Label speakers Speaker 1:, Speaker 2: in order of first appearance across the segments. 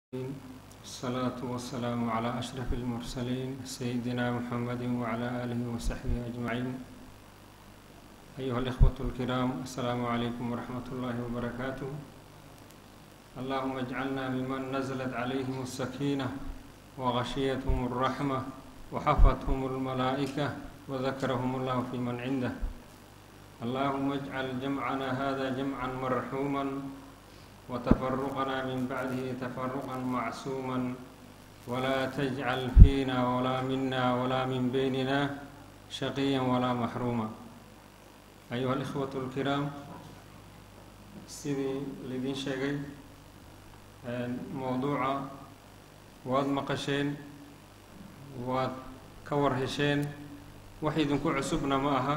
Speaker 1: الصلاة والسلام على أشرف المرسلين سيدنا محمد وعلى آله وصحبه أجمعين أيها الإخوة الكرام السلام عليكم ورحمة الله وبركاته اللهم اجعلنا ممن نزلت عليهم السكينة وغشيتهم الرحمة وحفتهم الملائكة وذكرهم الله في من عنده اللهم اجعل جمعنا هذا جمعا مرحوما وتفرقنا من بعده تفرقا معصوما ولا تجعل فينا ولا منا ولا من بيننا شقيا ولا محروما أيها الإخوة الكرام sidii laydin sheegay mowduuca waad maqasheen waad ka war hesheen wax idinku cusubna ma aha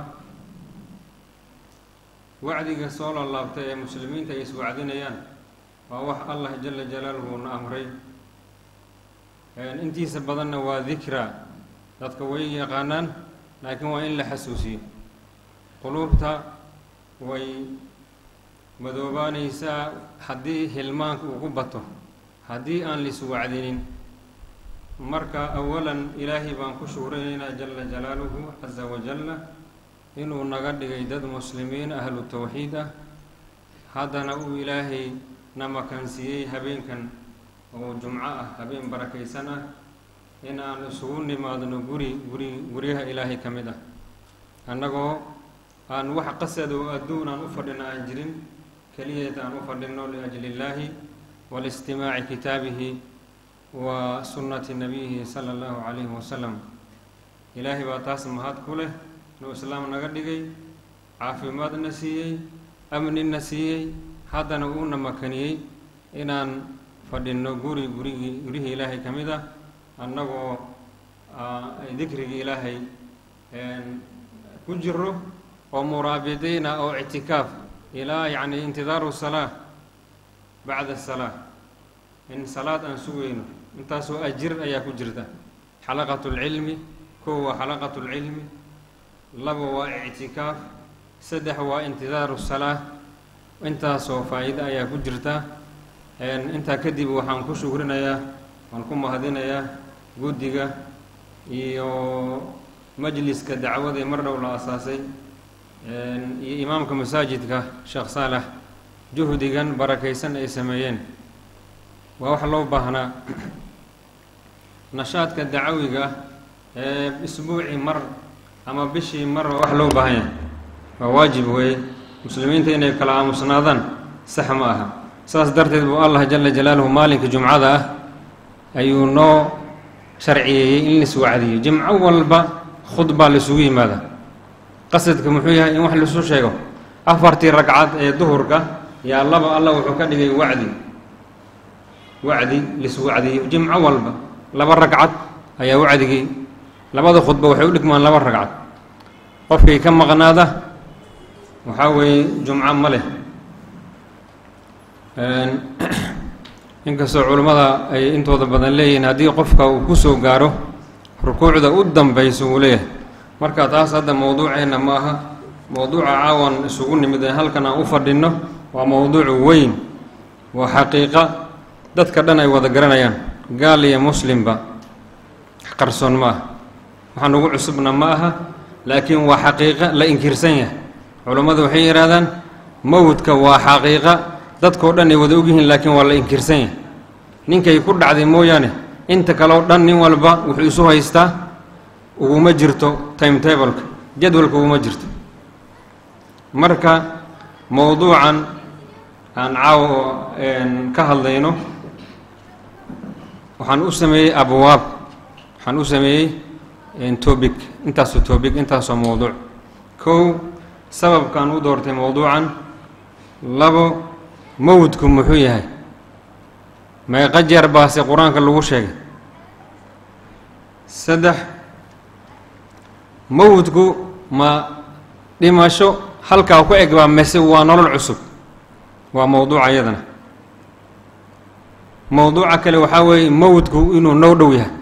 Speaker 1: wacdiga soo laalaabtay ee muslimiinta ay iswacdinayaan waa wax allah jala jalaaluhu na amray intiisa badanna waa dikra dadka way yaqaanaan laakiin waa in la xasuusiyo quluubta way madoobaanaysaa haddii hilmaanka ugu bato haddii aan laiswacdinin marka awalan ilaahay baan ku shuuraynaynaa jala jalaaluhu casa wajalla inuu naga dhigay dad muslimiin ahlu tawxiid ah haddana uu ilaahay na makansiiyey habeenkan oo jumco ah habeen barakaysan ah in aan isugu nimaadno guri guri guryaha ilaahay ka mid ah annagoo aan wax qasad oo adduun aan u fadhino aan jirin keliyeed aan u fadhino liajli illaahi walistimaaci kitaabihi wa sunnati nabiyihi sala allahu calayhi wasalam ilaahay baa taas mahad ku leh inuu islaam naga dhigay caafimaadna siiyey amnina siiyey haddana uuna makaniyey inaan fadhinno guri gurigii gurihii ilaahay ka mid ah annagoo dikrigii ilaahay ku jiro oo muraabidiina oo ictikaaf ilaa yacni intidaaru salaa bacda salaa in salaad aan sugayno intaasoo ajir ayaa ku jirta xalaqatu lcilmi kow waa xalaqatu lcilmi laba waa ictikaaf saddex waa intidaaru salaa intaasoo faa-iida ayaa ku jirta intaa kadib waxaan ku shugrinayaa waan ku mahadinayaa guddiga iyo majliska dacwadee mar dhow la asaasay iyo imaamka masaajidka sheekh saalax juhdigan barakaysan ay sameeyeen waa wax loo baahnaa nashaadka dacawiga ee isbuucii mar ama bishii mar waa wax loo baahan yahay waa waajib weeye muslimiinta inay kala aamusnaadaan sax ma aha saas darteed buu allah jala jalaaluhu maalinka jumcada ah ayuu noo sharciyeeyey in laiswacdiyo jimco walba khudbaa laisugu yimaada qasadka muxuu yahay in wax laisu sheego afartii ragcad ee duhurka yaa laba allah wuxuu ka dhigay wacdi wacdi laiswacdiyo jimco walba laba ragcad ayaa wacdigii labada khudba waxay u dhigmaan laba ragcad qofkii ka maqnaada waxaa weeye jumco ma leh inkastoo culimmada ay intooda badan leeyihiin haddii qofka uu kusoo gaaro rukuucda u dambayso uu leeyahay marka taas hadda mowduuceenna ma aha mowduuca caawan isugu nimid ee halkan aan u fadhinno waa mowduuc weyn waa xaqiiqa dadka dhan ay wada garanayaan gaal iyo muslimba qarsoon ma aha waxaan ugu cusubna ma aha laakiin waa xaqiiqa la inkirsan yahay culammadu waxay yidhahdaan mowdka waa xaqiiqa dadkao dhan ay wada ogyihiin laakiin waa la inkirsan yahay ninkay ku dhacday mooyaane inta kaleo dhan nin walba wuxuu isu haystaa uguma jirto timetableka jadwalka uguma jirto marka mowduucan aan caawo ka hadlayno waxaan u sameeyey abwaab waxaan u sameeyey tobic intaasoo tobic intaasoo mowduuc kow sababkaan u doortay mowduucan labo mowdku muxuu yahay meeqa jeer baase qur-aanka lagu sheegay saddex mowdku ma dhimasho halkaa ku eg baa mase waa nolol cusub waa mowduuca iyadana mowduuca kale waxaa weeye mowdku inuu noo dhow yahay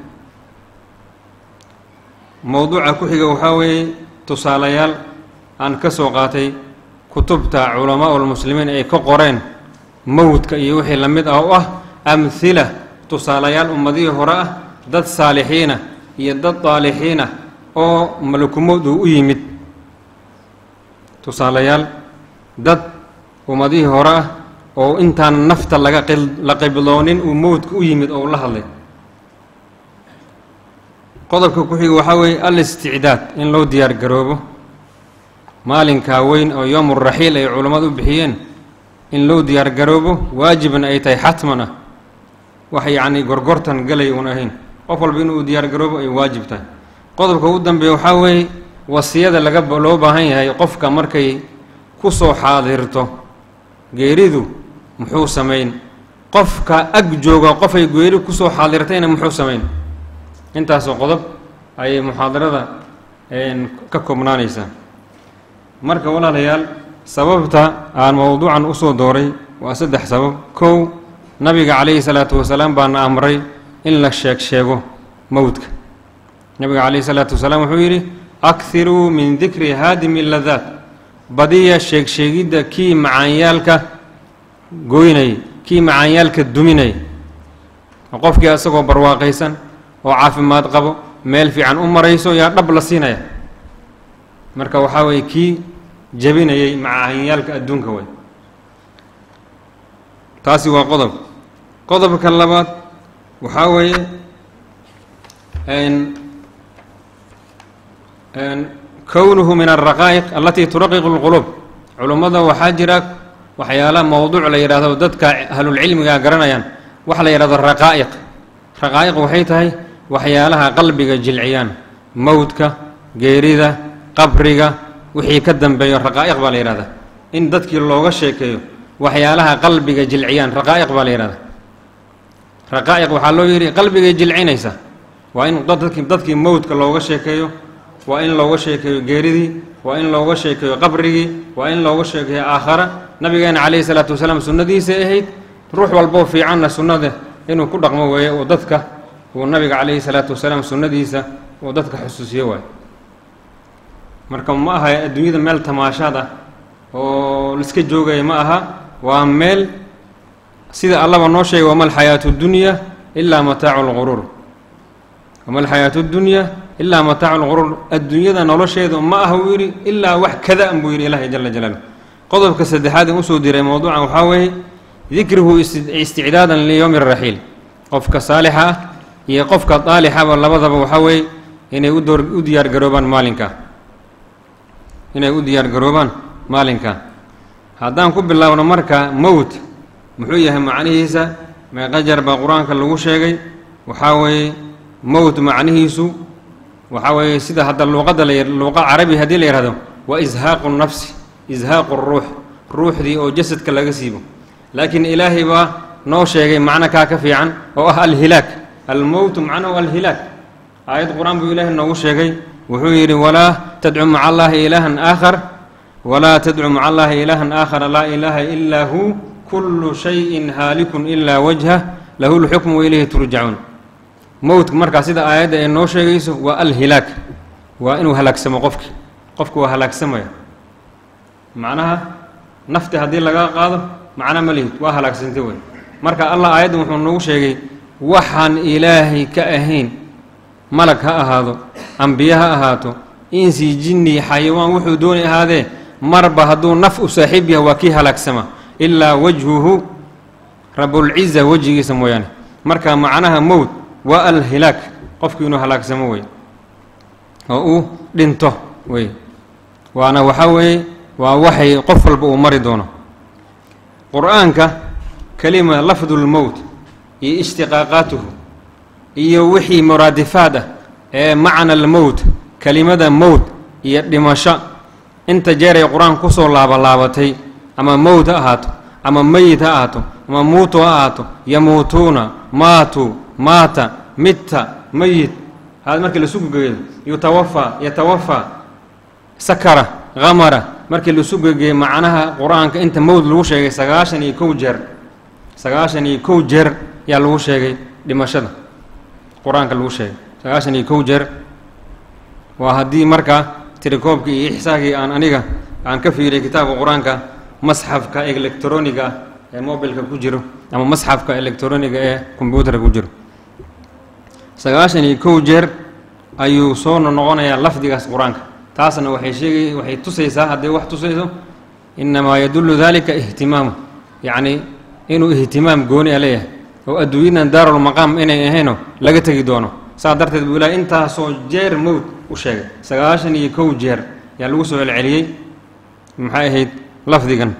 Speaker 1: mowduuca ku xiga waxaa weeye tusaalayaal aan ka soo qaatay kutubta culamaa ulmuslimiin ay ka qoreen mowdka iyo wixii la mid ah oo ah amhila tusaalayaal ummadihii hore ah dad saalixiinah iyo dad daalixiinah oo malakumood uu u yimid tusaalayaal dad ummadihii hore ah oo intaan nafta laga la qibloonin uu mowdka u yimid oo u la hadlay qodobka ku xiga waxaa weeye al isticdaad in loo diyaar garoobo maalinkaa weyn oo yowmu raxiil ay culammadu u bixiyeen in loo diyaar garoobo waajibna ay tahay xatman ah wax yacni gorgortan galay uun ahayn qof walba inuu diyaar garoobo ay waajib tahay qodobka ugu dambeeya waxaa weeye wasiyada laga loo baahan yahay qofka markay ku soo xaadirto geeridu muxuu samayn qofka ag jooga qofay geeri kusoo xaadirtayna muxuu samayn intaasoo qodob ayay muxaadarada ka koobnaanaysaa marka walaalayaal sababta aan mowduucan usoo dooray waa saddex sabab kow nabiga calayhi salaatu wasalaam baana amray in la sheeg sheego mowdka nabiga calayhi salaatu wasalaam wuxuu yidhi akhiruu min dikri haadimi ladaat badiya sheeg sheegidda kii macaanyaalka goynay kii macaanyaalka duminay qofkii isagoo barwaaqaysan oo caafimaad qabo meel fiican u marayso yaa dhab la siinaya marka waxaa weeye kii jebinayay macaanyaalka adduunka way taasi waa qodob qodobka labaad waxaa weeye kownuhu min alraqaa'iq alatii turaqiqu lquluub culummada waxaa jira waxyaala mowduuc la yidhaahdo dadka ahlulcilmiga garanayaan waxa la yidhahdo raqaa'iq raqaa'iq waxay tahay waxyaalaha qalbiga jilciyaan mowdka geerida qabriga wixii ka dambeeyo raqaa'iq baa la yidhahdaa in dadkii looga sheekeeyo waxyaalaha qalbiga jilciyaan raqaa'iq baa la yidhahdaa raqaa'iq waxaa loo yidhi qalbigay jilcinaysa waa in dadkii dadkii mowdka looga sheekeeyo waa in looga sheekeeyo geeridii waa in looga sheekeeyo qabrigii waa in looga sheekeeyo aakhara nabigeena calayhi salaatu wasalaam sunnadiisay ahayd ruux walboo fiicanna sunnada inuu ku dhaqmo weeye oo dadka uu nabiga calayhi salaatu wasalaam sunnadiisa uu dadka xusuusiyo waayo marka ma aha adduunyada meel tamaashaad ah oo laiska joogaya ma aha waa meel sida allaba noo sheegay wama alxayaatu dunya ilaa mataacu lquruur wama alxayaatu dunya ilaa mataacu lquruur adduunyada nolosheedu ma aha uu yidhi ilaa wax kada buu yidhi ilaahay jala jalaaluh qodobka saddexaad in usoo diray mowduucan waxaa weeye dikruhu isticdaadan liyowmi raxiil qofka saalixa ah iyo qofka daalixaba labadaba waxaa weeye inay udoor u diyaar garoobaan maalinka inay u diyaar garoobaan maalinka haddaan ku bilaabno marka mowt muxuu yahay macnihiisa meeqa jar baa qur-aanka lagu sheegay waxaa weeye mowt macnihiisu waxaa weeye sida hadda luuqadda la luuqa carabi haddii la yihahdo waa ishaaqu nafsi ishaaqu ruux ruuxdii oo jasadka laga siibo laakiin ilaahay baa noo sheegay macno kaa ka fiican oo ah alhilaag almowtu macnahu alhilaag aayad qur-aan buu ilaahay noogu sheegay wuxuu yidhi walaa tadcu maca allaahi ilaahan aakhar walaa tadcu maca allaahi ilaahan aakhara laa ilaaha ilaa hu kullu shayin haalikun ilaa wajhah lahu lxukmu wailayhi turjacuun mowtka markaa sida aayadda ay noo sheegayso waa alhilaag waa inuu halaagsamo qofki qofku waa halaagsamaya macnaha nafti haddii laga qaado macna ma lihid waa halaagsantay wey marka allah aayaddan wuxuu noogu sheegay waxaan ilaahay ka ahayn malag ha ahaado ambiye ha ahaato insi jinni xayawaan wuxuu doonay ahaadee marba hadduu naf u saaxiib yahay waa kii halaagsama ilaa wajhuhu rabulciza wejigiisa mooyaane marka macnaha mowt waa alhilaag qofkii inuu halaagsamo wey oo uu dhinto wey waana waxaa weeye waa waxay qof walba uu mari doono qur-aanka kelima lafdulmowt iyo ishtiqaaqaatuhu iyo wixii muraadifaad ah ee macna almowt kelimada mowt iyo dhimasho inta jeer ay qur-aanka kusoo laabalaabatay ama mowt ha ahaato ama meyit ha ahaato ama muutu ha ahaato yamuutuuna maatuu maata mitta meyit haad markii lasu gegeeyo yutawafaa yatawafaa sakara hamara markii lasu gegeeyo macnaha qur-aanka inta mowd lagu sheegay sagaashan iyo kow jeer sagaashan iyo kow jeer yaa lagu sheegay dhimashada qur-aanka lagu sheegay sagaashan iyo kow jeer waa haddii markaa tirikoobkii iyo ixsaagii aan aniga aan ka fiiriyay kitaabka qur-aanka masxafka electroniga ee mobilka ku jiro ama masxafka electroniga ee combyuutarka ku jiro sagaashan iyo kow jeer ayuu soo noqonayaa lafdigaas qur-aanka taasna waxay sheegay waxay tusaysaa hadday wax tusayso innamaa yadullu dalika ihtimaamu yacni inuu ihtimaam gooni a leeyahay oo adduunyadan daarulmaqaam inay ahayno laga tegi doono saas darteed buu ilahay intaasoo jeer mowd u sheegay sagaashan iyo kow jeer yaa lagu soo celceliyey maxay ahayd lafdigan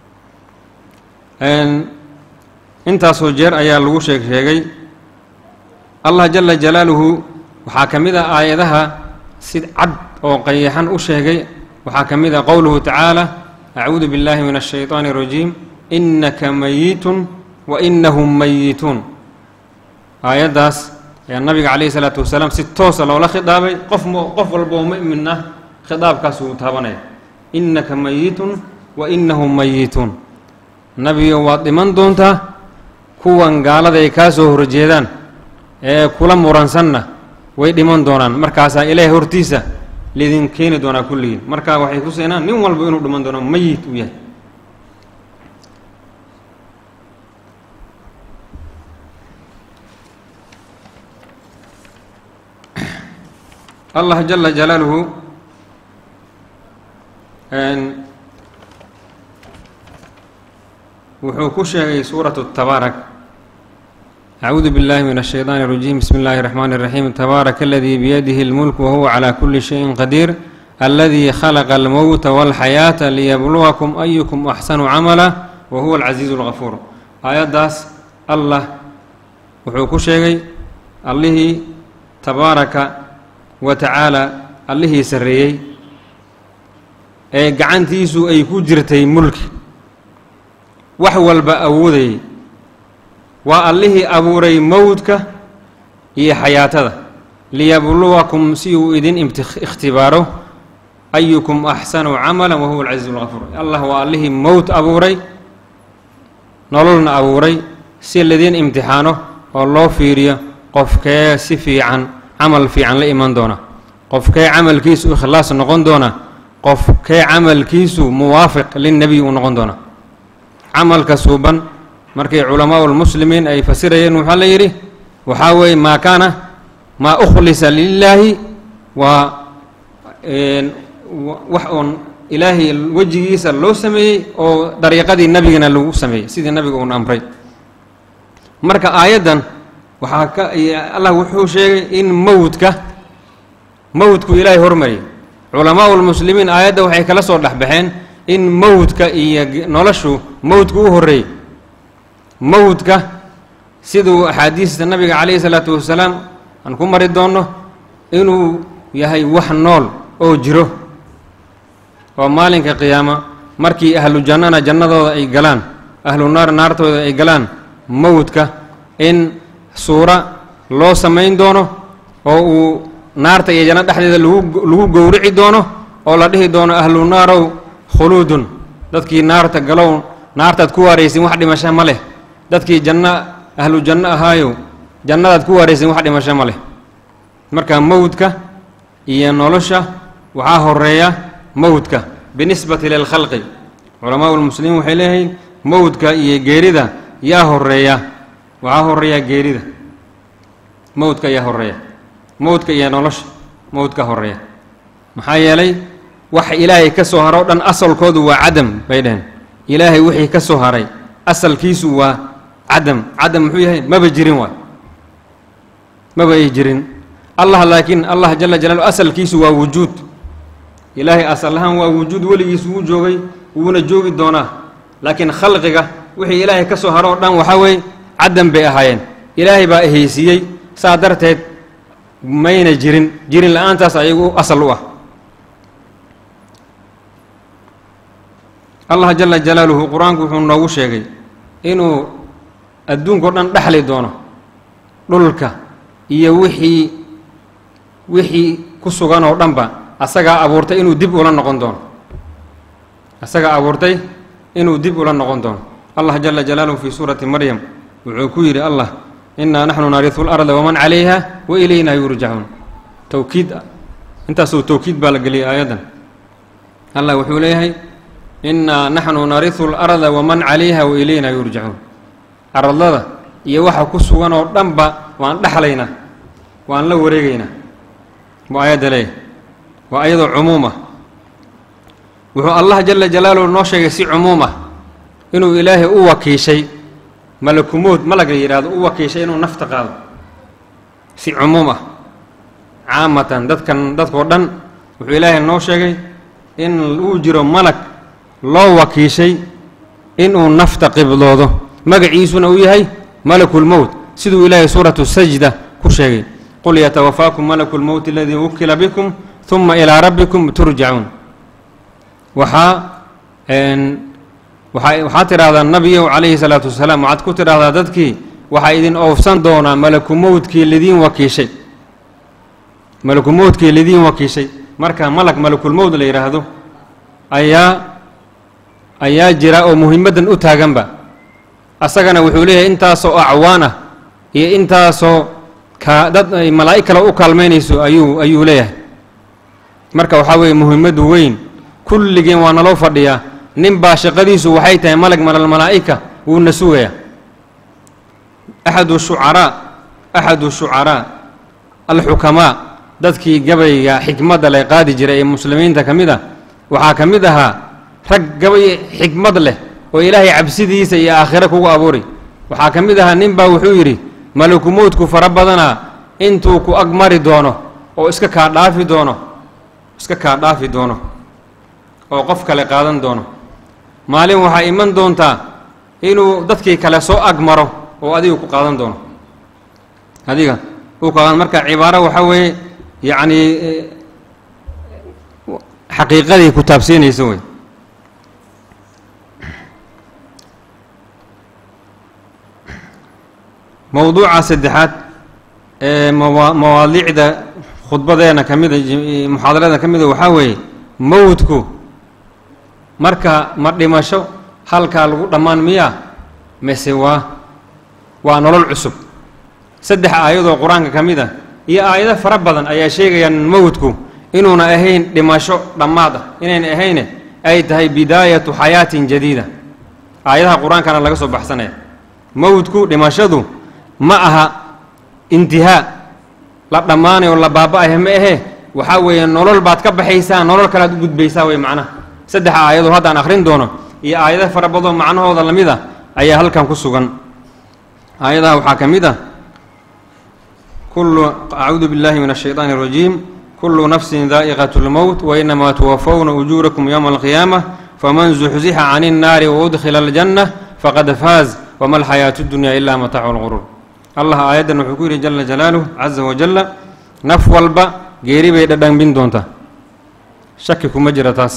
Speaker 1: intaasoo jeer ayaa lagu sheeg sheegay allah jala jalaaluhu waxaa ka mid a aayadaha si cad oo qayaxan u sheegay waxaa ka mid a qowluhu tacaala acuudu biاllahi min الshayطaani الrajiim inaka mayitun wa inahum mayituun aayaddaas ayaa nabiga calayhi salaatu wasalaam si toosa loola khidaabay qof qof walba oo mu'min ah khidaabkaas uu taabanaya innaka mayitun wa inahum mayituun nabigo waad dhiman doontaa kuwan gaalada ay kaa soo horjeedaan ee kula muransanna way dhiman doonaan markaasaa ilaahay hortiisa lidin keeni doonaa kulligiin markaa waxay ku seenaan nin walba inuu dhiman doono mayit uu yahay allah jala jalaaluhu wuxuu ku sheegay suuratu tabaarak acuudu biاllahi min الshayطaani الrajiim bismi اllahi الرaxmani الraxiim tabaaraka aladii biyadihi اlmulk wahuwa calى kuli shayin qadiir aladii khalaqa almowta wاlxayaata liyabluwakum ayukum axsanu camala wa huwa alcasiizu اlgafuur aayaddaas allah wuxuu ku sheegay allihii tabaaraka wa tacaala allihii sarreeyey ee gacantiisu ay ku jirtay mulki wax walba awoodayay waa allihii abuuray mowdka iyo xayaatada liyabluwakum si uu idin ikhtibaaro ayukum axsanu camala wa huwa alcasiizu lgafuur allah waa allihii mowt abuuray nololna abuuray si ladiin imtixaano oo loo fiiriyo qofkee si fiican camal fiican la iman doona qofkee camalkiisu ikhlaas noqon doona qofkee camalkiisu muwaafiq linnebiy uu noqon doona camalka suuban markii culamaau lmuslimiin ay fasirayeen waxaa la yidhi waxaa weeye maa kaana maa ukhlisa lilaahi waa wax oon ilaahay wejigiisa loo sameeyey oo dariiqadii nebigana lagu sameeyey sidii nabiga uun amray marka aayaddan waxaa ka allah wuxuu sheegay in mowdka mowdku ilaahay hormariyay culamaau lmuslimiin aayadda waxay kala soo dhexbaxeen in mowdka iyo noloshu mowdku u horreeyey mowdka siduu axaadiista nabiga calayhi salaatu wasalaam aan ku mari doonno inuu yahay wax nool oo jiro oo maalinka qiyaama markii ahlu jannana jannadooda ay galaan ahlu naar naartooda ay galaan mowdka in suura loo samayn doono oo uu naarta iyo janno dhexdeeda lagu lagu gowrici doono oo la dhihi doono ahlu naarow khuluudun dadkii naarta galow naartaad ku waaraysin wax dhimasho ma leh dadkii janno ahlu janno ahaayow jannadaad ku waaraysin wax dhimasho ma leh marka mowdka iyo nolosha waxaa horeeya mowdka binisbati lilkhalqi culamaau lmuslimiin waxay leeyihiin mowdka iyo geerida yaa horeeya waxaa horeeya geerida mowdka ayaa horeeya mowdka iyo nolosha mowdka horeeya maxaa yeelay wax ilaahay ka soo haro o dhan asalkoodu waa cadam bay dhaheen ilaahay wixii ka soo haray asalkiisu waa cadam cadam muxuu yahay maba jirin waay maba ay jirin allah laakiin allah jala jalaalu asalkiisu waa wujuud ilaahay asal ahaan waa wujuud weligiisu wuu joogay wuuna joogi doonaa laakiin khalqiga wixii ilaahay ka soo haro o dhan waxaa weeye cadam bay ahaayeen ilaahay baa ehaysiiyey saa darteed mayna jirin jirin la-aantaas ayagu asal u ah allah jala jalaaluhu qur-aanku wuxuu noogu sheegay inuu adduunka o dhan dhexli doono dhulka iyo wixii wixii ku sugan oo dhanba asagaa abuurtay inuu dib ula noqon doono asagaa abuurtay inuu dib ula noqon doono allah jala jalaaluhu fii suurati maryam wuxuu ku yidhi allah innaa naxnu narisu larda waman calayha wa ilayna yurjacuun towkiid intaasoo towkiid baa la geliyay aayaddan allah wuxuu leeyahay innaa naxnu narisu larda waman calayha wa ilayna yurjacuun aradlada iyo waxa ku sugan oo dhanba waan dhexlaynaa waan la wareegaynaa buu aayadda leeyahy waa ayadoo cumuum ah wuxuu allah jala jalaaluhu noo sheegay si cumuum ah inuu ilaahay u wakiishay malakumood malag la yidhaahdo u wakiishay inuu nafta qaado si cumuum ah caamatan dadkan dadkoo dhan wuxuu ilaahay noo sheegay in uu jiro malag loo wakiishay inuu nafta qibdoodo magaciisuna uu yahay malakulmowt siduu ilaahay suuratu sajda ku sheegay qul yatawafaakum malaku lmowti aladii wukila bikum huma ilaa rabbikum turjacuun waxaa waaa waxaad tidhahdaa nabiyow calayhi salaatu wasalaam waxaad ku tidhahdaa dadkii waxaa idin oofsan doonaa malakumowdkii lidiin wakiishay malakumowdkii lidiin wakiishay marka malag malakulmowd la yidhaahdo ayaa ayaa jira oo muhimaddan u taaganba asagana wuxuu leeyahay intaasoo acwaan ah iyo intaasoo kaa dad ay malaa'ig kale u kaalmaynayso ayuu ayuu leeyahay marka waxaa weeye muhimaddu weyn kulligeen waa naloo fadhiyaa nin baa shaqadiisu waxay tahay malag malal malaa'ika wuuna sugayaa axadu shucaraa axadu shucaraa alxukamaa dadkii gabayga xikmadda leh qaadi jiray ee muslimiinta ka mid ah waxaa ka mid ahaa rag gabay xikmad leh oo ilaahay cabsidiisa iyo aakhire kugu abuuri waxaa ka mid ahaa nin baa wuxuu yidhi malakumowdku fara badanaa intuu ku ag mari doono oo iska kaa dhaafi doono iska kaa dhaafi doono oo qof kale qaadan doono maalin waxaa iman doontaa inuu dadkii kale soo ag maro oo adiga ku qaadan doono adiga uu qaadan marka cibaaro waxaa weeye yacnii xaqiiqadii ku taabsiinaysa wey mowduuca saddexaad ee mawa mawaadiicda khudbadeena ka mida muxaadaradan ka mida waxaa weeye mowdku marka ma dhimasho halkaa lagu dhammaan miyaa mise waa waa nolol cusub saddex aayadoo qur-aanka ka mid ah iyo aayado fara badan ayaa sheegayaan mowdku inuuna ahayn dhimasho dhammaad ah inayna ahayne ay tahay bidaayatu xayaatin jadiida aayadaha qur-aankana laga soo baxsanaya mowdku dhimashadu ma aha intihaa la dhammaanayo la baaba-ahe ma ahee waxaa weeye nolol baad ka baxaysaa nolol kalead u gudbaysaa wey macnaha saddex aayadoo haddaan akhrin doono iyo aayado fara badoo macnahooda la mid ah ayaa halkan ku sugan aayadaha waxaa ka mid ah kullu acuudu billahi min ashayطaani اrajiim kullu nafsin daa'iqat اlmowt wainamaa tuwafawna ujuurakum yowma alqiyaamah faman zuxzixa can الnaari waudkhila اljanna faqad faaz wama alxayaatu اdunya ila mataacu lguruur allah aayaddan wuxuu ku yidhi jala jalaaluh caza wajalla naf walba geeri bay dhadhanbin doontaa shaki kuma jira taas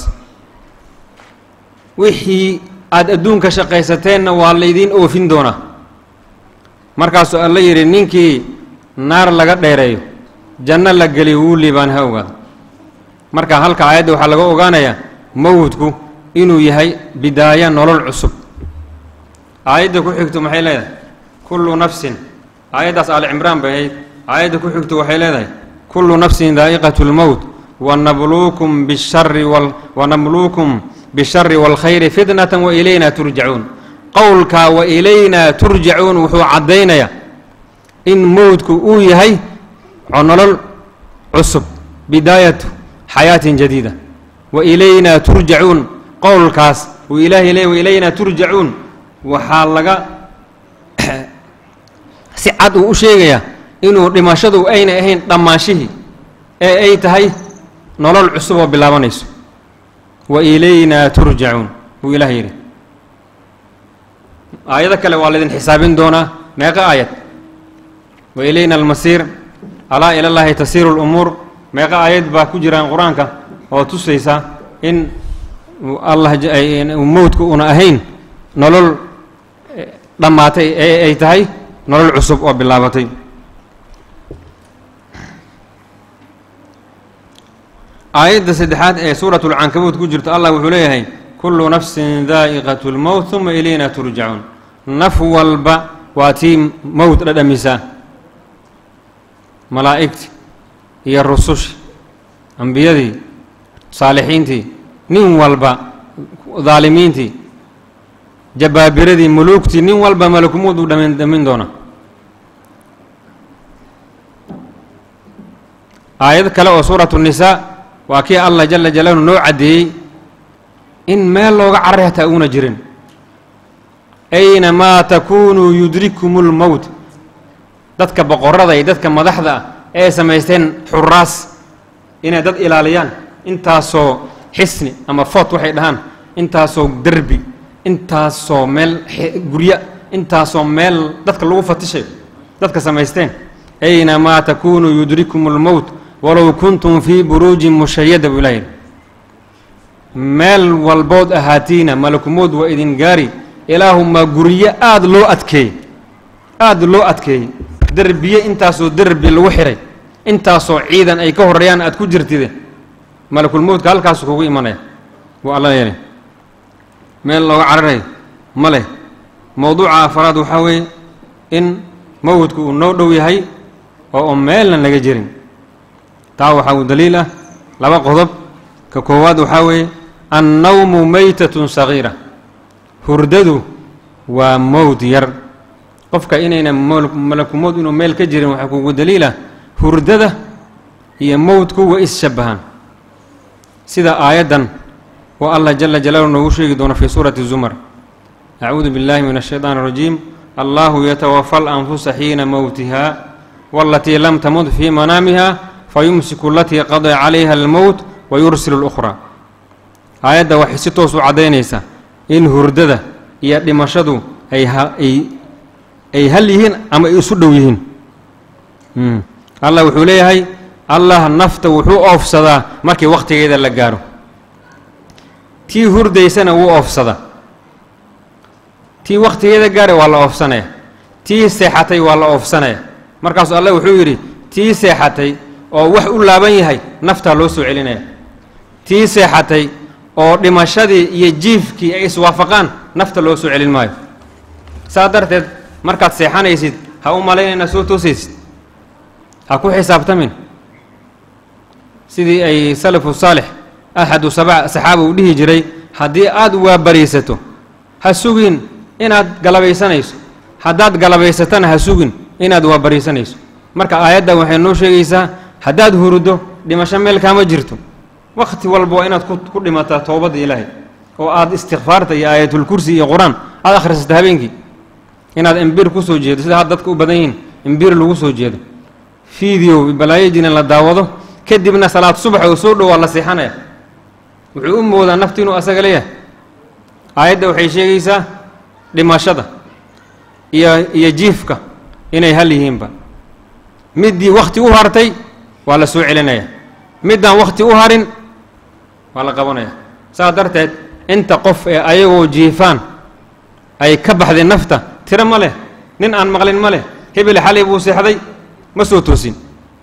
Speaker 1: wixii aada adduunka shaqaysateenna waa laydiin oofin doonaa markaasuu alla yidhi ninkii naar laga dheereeyo janno la geliyo wuu liibaan ha ogaado marka halka aayadda waxaa laga ogaanayaa mowdku inuu yahay bidaaya nolol cusub aayadda ku xigto maxay leedahay kullu nafsin aayaddaas aali cimraan bay ahayd aayadda ku xigto waxay leedahay kullu nafsin daa'iqatu lmowt wanabluukum bishari wal wanabluukum bishari waalkhayri fitnatan wa ilayna turjacuun qowlkaa wa ilaynaa turjacuun wuxuu caddaynayaa in mowdku uu yahay nolol cusub bidaayatu xayaatin jadiida wa ilaynaa turjacuun qowlkaas uu ilaahay leey wa ilaynaa turjacuun waxaa laga si cad uu u sheegayaa inuu dhimashadu ayna ahayn dhammaanshihii ee ay tahay nolol cusub oo bilaabanayso wa ilaynaa turjacuun buu ilaah yidhi aayado kale waa laydin xisaabin doonaa meeqa aayad wa ilayna almasiir alaa ila llaahi tasiiru lumuur meeqa aayad baa ku jiraan qur-aanka oo tusaysa in allah mowdku una ahayn nolol dhammaatay ee ay tahay nolol cusub oo bilaabatay aayadda saddexaad ee suurat lcankabuud ku jirto allah wuxuu leeyahay kullu nafsin daa'iqat lmowt uma ilayna turjacuun naf walba waa tii mowt dhadhamisaa malaa'igtii iyo rusushii ambiyadii saalixiintii nin walba daalimiintii jabaabiradii muluugtii nin walba malakumuud uu dhamin dhamin doona aayad kale oo suuratu nisaa waa kii allah jala jalaaluhu noo caddeeyey in meel looga carray hataa uuna jirin aynamaa takuunuu yudrikum lmowt dadka boqorada iyo dadka madaxda ah ee samaysteen xuraas inay dad ilaaliyaan intaasoo xisni ama foot waxay dhahaan intaasoo derbi intaasoo meel guryo intaasoo meel dadka lagu fatishayo dadka samaysteen aynamaa takuunuu yudrikum lmowt walow kuntum fii buruujin mushayada buu ilaah yidhi meel walbood ahaatiina malakumood waa idin gaari ilaahumaa guryo aada loo adkeeyey aada loo adkeeyey derbiye intaasoo derbi lagu xihay intaasoo ciidan ay ka horreeyaan aad ku jirtide malakulmowdka halkaasu kugu imanaya buu alla yeelay meel looga cararayo ma leh mowduuca afaraad waxaa weeye in mowdku uu noo dhow yahay oo oo meelna laga jirin taa waxaa uu daliil ah laba qodob ka koowaad waxaa weeye annawmu maytatun sagiira hurdadu waa mowd yar qofka inayna malakumowd inuu meel ka jirin waxaa kugu daliilah hurdada iyo mowdku way is-shabbahaan sida aayaddan oo allah jala jalaaluhu noogu sheegi doono fii suurati zumar acuudu billahi min ashaytaan arajiim allahu yatawafa alanfusa xiina mowtiha waalatii lam tamud fii manaamiha fayumsiku alatii qadaa calayha almowt wa yursilu اlukhraa aayadda waxay si toos u caddaynaysaa in hurdada iyo dhimashadu ay ay ay hal yihiin ama ay isu dhow yihiin allah wuxuu leeyahay allah nafta wuxuu oofsadaa markii wakhtigeeda la gaaro tii hurdaysana wuu oofsadaa tii wakhtigeeda gaara waa la oofsanaya tii seexatay waa la oofsanaya markaasuu allah wuxuu yidhi tii seexatay oo wax u laaban yahay naftaa loo soo celinaya tii seexatay oo dhimashadii iyo jiifkii ay iswaafaqaan nafta loo soo celin maayo saa darteed markaad seexanaysid ha u malaynayna soo toosaysid ha ku xisaabtamin sidii ay salafu saalix axadu saba saxaaba uu dhihi jiray haddii aad waabariisato ha sugin inaad galabaysanayso haddaad galabaysatana ha sugin inaad waabariisanayso marka aayaddan waxay noo sheegaysaa haddaad huruddo dhimasho meel kaama jirto wakhti walba waa inaad ku dhimataa toobadda ilaahay oo aad istikfaarta iyo aayatulkursi iyo qur-aan aad akhrisato habeenkii inaad imbiir ku soo jeedo sida had dadka u badan yihiin imbiir lagu soo jeedo fiideo balaayajina la daawado kadibna salaad subax oo soo dhowaa la seexanaya wuxuu u moodaa nafti inuu asaga leeyahay aayadda waxay sheegaysaa dhimashada iyo iyo jiifka inay hal yihiinba middii wakhti u hartay waa la soo celinaya middaan wakhti u harin waa la qabanaya saas darteed inta qof ee ayagoo jiifaan ay ka baxday nafta tiro ma leh nin aan maqlin ma leh hebel xalay buu seexday ma soo toosin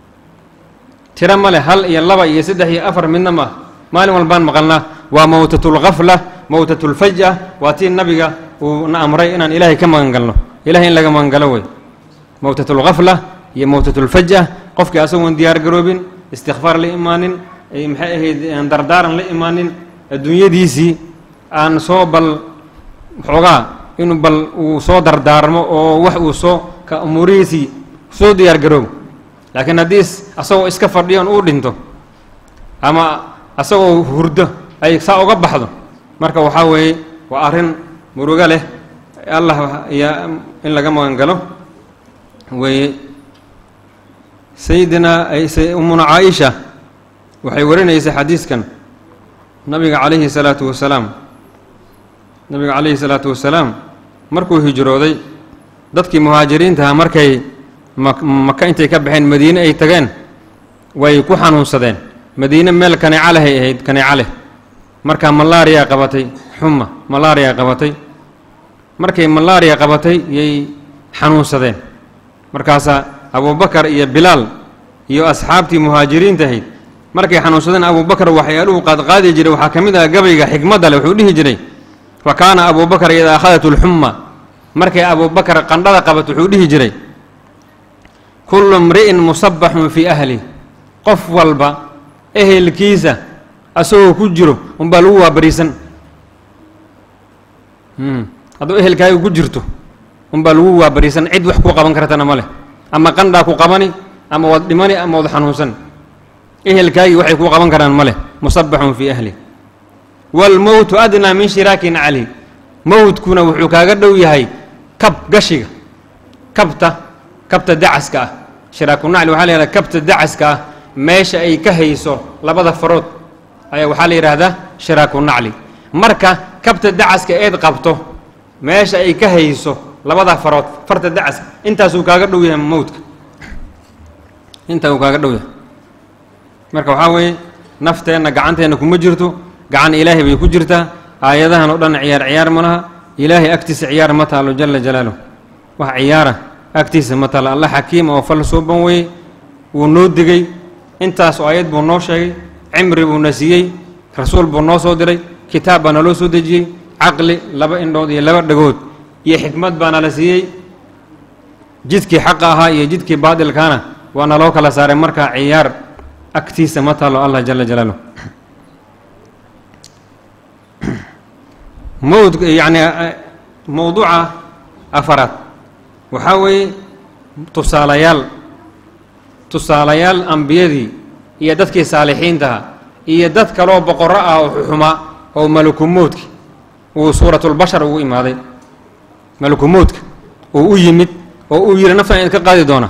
Speaker 1: tiro ma leh hal iyo laba iyo saddex iyo afar midna ma ah maalin walbaan maqalnaa waa mowtatulkhafla mowtatulfaj'a waa tii nabiga uu na amray inaan ilaahay ka magan galno ilahay in laga magan galo wey mowtatulkhafla iyo mowtatulfaj'a qofkii asagoon diyaar garoobin istikfaar la imaanin maxay ahayd dardaaran la imaanin adduunyadiisii aan soo bal xoogaa inuu bal uu soo dardaarmo oo wax uu soo ka umuurihiisii soo diyaar garoobo laakiin haddii asagoo iska fadhiyoon uu dhinto ama asagoo hurdo ay saa uga baxdo marka waxaa weeye waa arrin murugo leh allah yaa in laga magan galo weeye sayidina ummuna caaisha waxay warinaysaa xadiiskan nabiga calayhi salaatu wasalaam nabiga calayhi salaatu wasalaam markuu hijrooday dadkii muhaajiriintaha markay maka intay ka baxeen madiine ay tageen way ku xanuunsadeen madiine meel kaneeca lehay ahayd kaneeca leh markaa malaariya qabatay xuma malaariya qabatay markay malaariya qabatay yay xanuunsadeen markaasaa abubakar iyo bilaal iyo asxaabtii muhaajiriinta ahayd markay xanuunsadeen abubakar waxyaaluhu qaadqaadi jiray waxaa ka mid ah gabayga xikmadda leh wuxuu dhihi jiray fa kaana abubakar idaa akhadat lxumma markay abubakar qandhada qabat wuxuu dhihi jiray kullu mri'in musabaxun fii ahli qof walba ehelkiisa asagoo ku jiro unbaa lagu waabariisan hadduu ehelkaaga ku jirto unbaa lagu waabariisan cid wax kuu qaban kartana ma leh ama qandhaa ku qabani ama waad dhimani ama waad xanuunsan ehelkaagii waxay kuu qaban karaan ma leh musabaxun fii ahli waalmowtu adnaa min shiraakin cali mowtkuna wuxuu kaaga dhow yahay kab gashiga kabta kabta dacaska ah shiraaku nacli waxaa la yihahdaa kabta dacaska ah meesha ay ka hayso labada farood ayaa waxaa la yidhaahdaa shiraaku nacli marka kabta dacaska eed qabto meesha ay ka hayso labada farood farta dacaska intaasuu kaaga dhow yahay mowtka intaa uu kaaga dhow yahay marka waxaa weeye nafteenna gacanteenna kuma jirto gacan ilaahay bay ku jirtaa aayadahan oo dhan ciyaar ciyaar ma laha ilaahay agtiisa ciyaar ma taalo jala jalaaluh wax ciyaara agtiisa ma taalo alla xakiima oo fal suuban weye wuu noo digay intaas oo ayad buu noo sheegay cimri buu na siiyey rasuul buu noo soo diray kitaab baa naloo soo dejiyey caqli laba indhood iyo laba dhagood iyo xikmad baa nala siiyey jidkii xaqa ahaa iyo jidkii baadilkaana waa naloo kala saaray markaa ciyaar agtiisa ma taalo allah jala jalaaluh mowd yacni mowduuca afaraad waxaa weeye tusaalayaal tusaalayaal ambiyadii iyo dadkii saalixiintaha iyo dad kaloo boqorro ah oo xuxumaa oo malakumoodki uu suuratulbashar ugu imaaday malakumoodka uu u yimid oo uu yidhi naftan idinka qaadi doona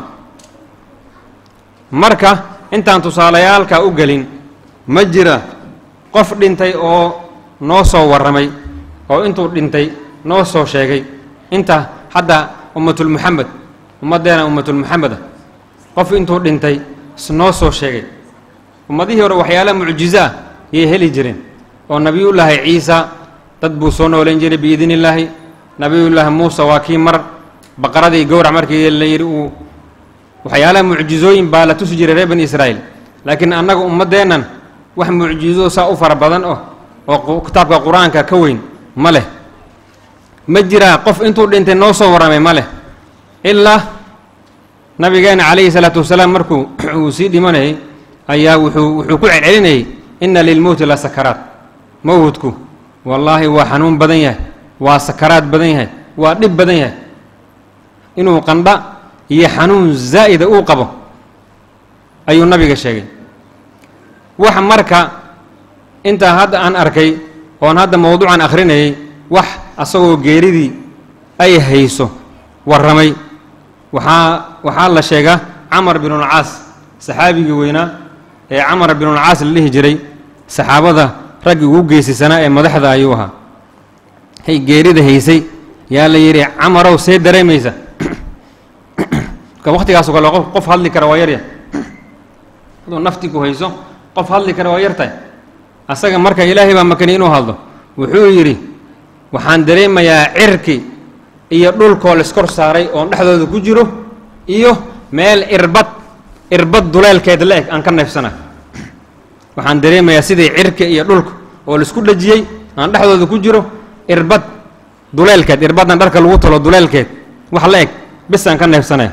Speaker 1: marka intaan tusaalayaalkaa u gelin ma jira qof dhintay oo noo soo warramay oo intuu dhintay noo soo sheegay inta hadda ummatulmuxamed ummaddeena ummatulmuxameda qof intuu dhintay noo soo sheegay ummadihii hore waxyaala mucjizo ah yay heli jireen oo nebiyullaahi ciisa dad buu soo noolayn jiray biidni illaahi nebiyullaahi muuse waa kii mar baqaradii gowrac markii la yidhi uu waxyaalaha mucjizooyin baa la tusi jiray reer bani israa'iil laakiin annaga ummaddeennan wax mucjizo saa u fara badan oh oo kitaabka qur-aanka ka weyn ma leh ma jiraa qof intuu dhintay noo soo warramay ma leh ilaa nabigeena calayhi salaatu wasalaam markuu uu sii dhimanayay ayaa wuxuu wuxuu ku celcelinayay inna lilmowti la sakaraat mowdku wallaahi waa xanuun badan yahay waa sakaraad badan yahay waa dhib badan yahay inuu qandha iyo xanuun zaa'ida uu qabo ayuu nabiga sheegay wax marka intaa hadda aan arkay oon hadda mowduucan akhrinayay wax asagoo geeridii ay hayso warramay waxaa waxaa la sheegaa camar binulcaas saxaabigii weynaa ee camar binulcaas la dhihi jiray saxaabada raggii ugu geesisanaa ee madaxda ayuu ahaa hay geerida haysay yaa la yidhi camarow see dareemaysa marka wakhtigaasoo kale qof qof hadli kara waa yarya hadduu nafti ku hayso qof hadli kara waa yartahay asaga marka ilaahay baa makani inuu hadlo wuxuu yidhi waxaan dareemayaa cirki iyo dhulkoo laiskor saaray oon dhexdooda ku jiro iyo meel irbad irbad duleelkeed la eg aan ka neefsana waxaan dareemayaa sidii cirka iyo dhulka oo laisku dhajiyey aan dhexdooda ku jiro irbad duleelkeed irbaddan dharka lagu talo duleelkeed wax la eg bis aan ka neefsanaya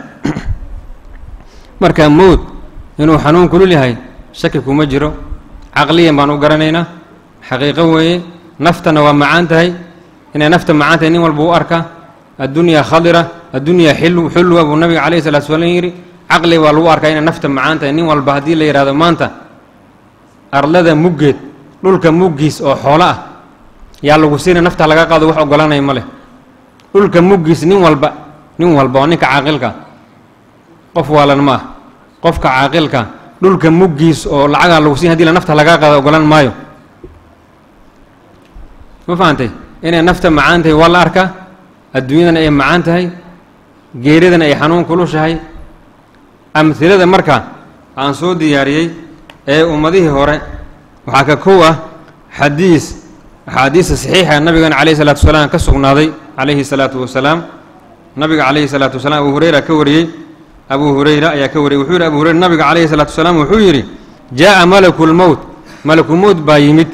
Speaker 1: marka mowd inuu xanuun kulul yahay shaki kuma jiro caqliyan baan u garanaynaa xaqiiqo weeye naftana waa macaan tahay inay nafta macaan tahay nin walba u arka addunyaa khadira addunyaa xillu xulwa buu nabiga calayhi salatu salaam yidhi caqli waa lagu arkaa inay nafta macaan tahay nin walba haddii la yidhahdo maanta arlada muggeed dhulka muggiis oo xoolo ah yaa lagu siina nafta laga qaado wax ogolanaya ma leh dhulka muggiis nin walba nin walba oo ninka caaqilka qof waalan ma ah qofka caaqilka dhulka muggiis oo lacagaa lagu siin hadii la nafta lagaa qaado ogolan maayo ma fahantay inay nafta macaan tahay waa la arkaa adduunyadana ay macaan tahay geeridana ay xanuun kulushahay amhilada marka aan soo diyaariyey ee ummadihii hore waxaa ka kow ah xadiis axaadiista saxiixa nabigeena calayhi salaatu wasalaam ka sugnaaday calayhi salaatu wasalaam nabiga calayhi salaatu wasalaam abu hureyra ka wariyey abu hureyra ayaa ka wariyey wuxuu yidhi abu hureyra nabiga calayhi salaatu wasalaam wuxuu yidhi jaa'a malaku lmowt malakumowt baa yimid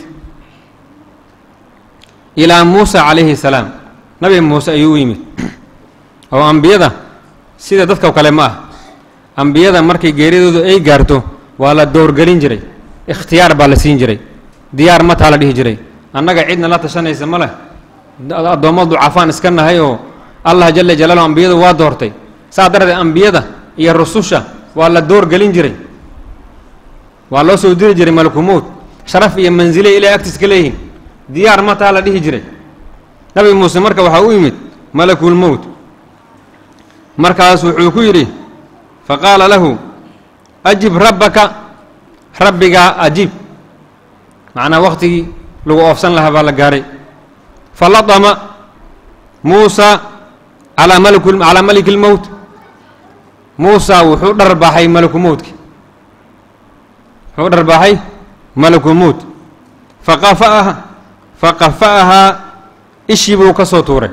Speaker 1: ilaa muusa calayhi salaam nabi muuse ayuu u yimid oo ambiyada sida dadka kale ma ah ambiyada markay geeridoodu ay gaarto waa la doorgelin jiray ikhtiyaar baa la siin jiray diyaar mataa la dhihi jiray annaga cidna la tashanaysa ma leh addoommo ducafaan iska nahay oo allah jala jalaaluhu ambiyada waa doortay saa darteed ambiyada iyo rususha waa la doorgelin jiray waa loo soo diri jiray malakumowd sharaf iyo manzile ilahay agtiis ka leeyihiin diyaar ma taa la dhihi jiray nabi muuse marka waxaa u yimid malakulmowt markaas wuxuu ku yidhi fa qaala lahu ajib rabbaka rabbigaa ajiib macnaa wakhtigii lagu oofsan lahaa baa la gaaray fa ladama muusa calaa malk calaa maliki lmowt muusa wuxuu dharbaaxay malakumowdki wuxuu dharbaaxay malakumowt faqafa'aha faqafa'ahaa ishii buu ka soo tuuray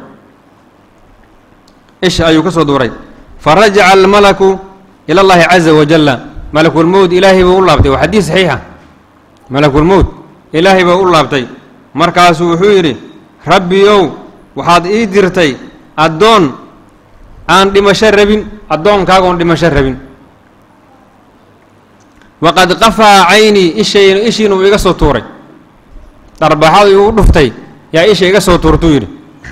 Speaker 1: ish ayuu ka soo tuuray farajaca almalaku ila allahi caza wajalla malakulmowt ilaahay buu u laabtay waa xadiis saxiixa malakulmowt ilaahay buu u laabtay markaasuu wuxuu yidhi rabbiyow waxaad ii dirtay addoon aan dhimasho rabin addoonkaagoon dhimasho rabin waqad qafaa caynii ishay ishiina uu iga soo tuuray dharbaxadu igu dhuftay yaa isha iga soo tuurtuu yidhi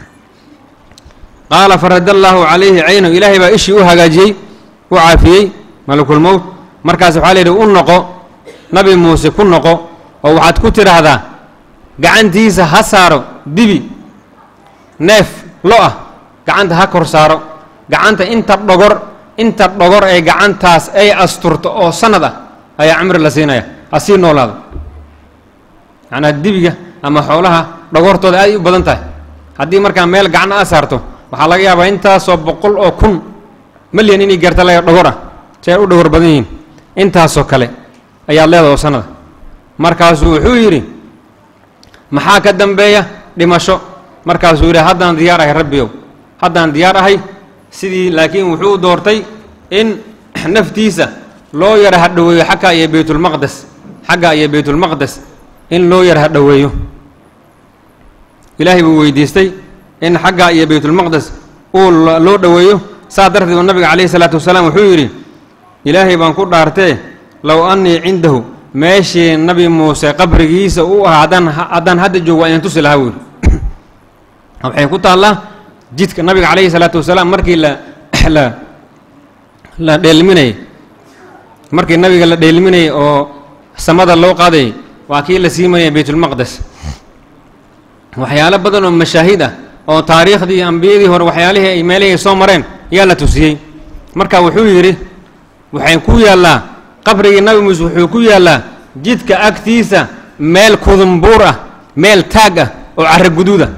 Speaker 1: qaala farada allaahu calayhi caynahu ilaahay baa ishii u hagaajiyey u caafiyey malakulmowt markaas waxaa layidhi u noqo nabi muuse ku noqo oo waxaad ku tidhaahdaa gacantiisa ha saaro dibi neef lo ah gacanta ha kor saaro gacanta inta dhogor inta dhogor ee gacantaas ay asturto oo sanad ah ayaa cimri la siinaya ha sii noolaado macnaa dibiga ama xoolaha dhogortooda aad u badan tahay haddii markaa meel gacan a saarto waxaa laga yaabaa intaasoo boqol oo kun malyan inay gaarta laga dhogor ah si ay u dhogor badan yihiin intaasoo kale ayaad leedaha oo sanada markaasuu wuxuu yidhi maxaa ka dambeeya dhimasho markaasuu yidhi haddaan diyaar ahay rabbiyow haddaan diyaar ahay sidii laakiin wuxuu doortay in naftiisa loo yara hadhoweeyo xagga iyo baytulmaqdes xagga iyo baytulmaqdes in loo yara hadhoweeyo ilaahay buu weydiistay in xagga iyo baytulmaqdes uu loo dhoweeyo saa darteed uu nabiga calayhi salaatu wasalaam wuxuu yidhi ilaahay baan ku dhaartee low annii cindahu meeshii nabi muuse qabrigiisa uu ahaa haddaan haddaan hadda joog waa inan tusi lahaa weyli waxay ku taallaa jidka nabiga calayhi salaatu wasalaam markii la la la dheelminayay markii nabiga la dheelminayay oo samada loo qaadayay waa kii la siimanayay baytulmaqdes waxyaalo badan oo mashaahid ah oo taariikhdii ambiyadii hore waxyaalihii ay meelihii ay soo mareen ayaa la tusiyey marka wuxuu yidhi waxay ku yaallaa qabrigii nabi muuse wuxuu ku yaallaa jidka agtiisa meel kudumbuur ah meel taag ah oo carro guduud ah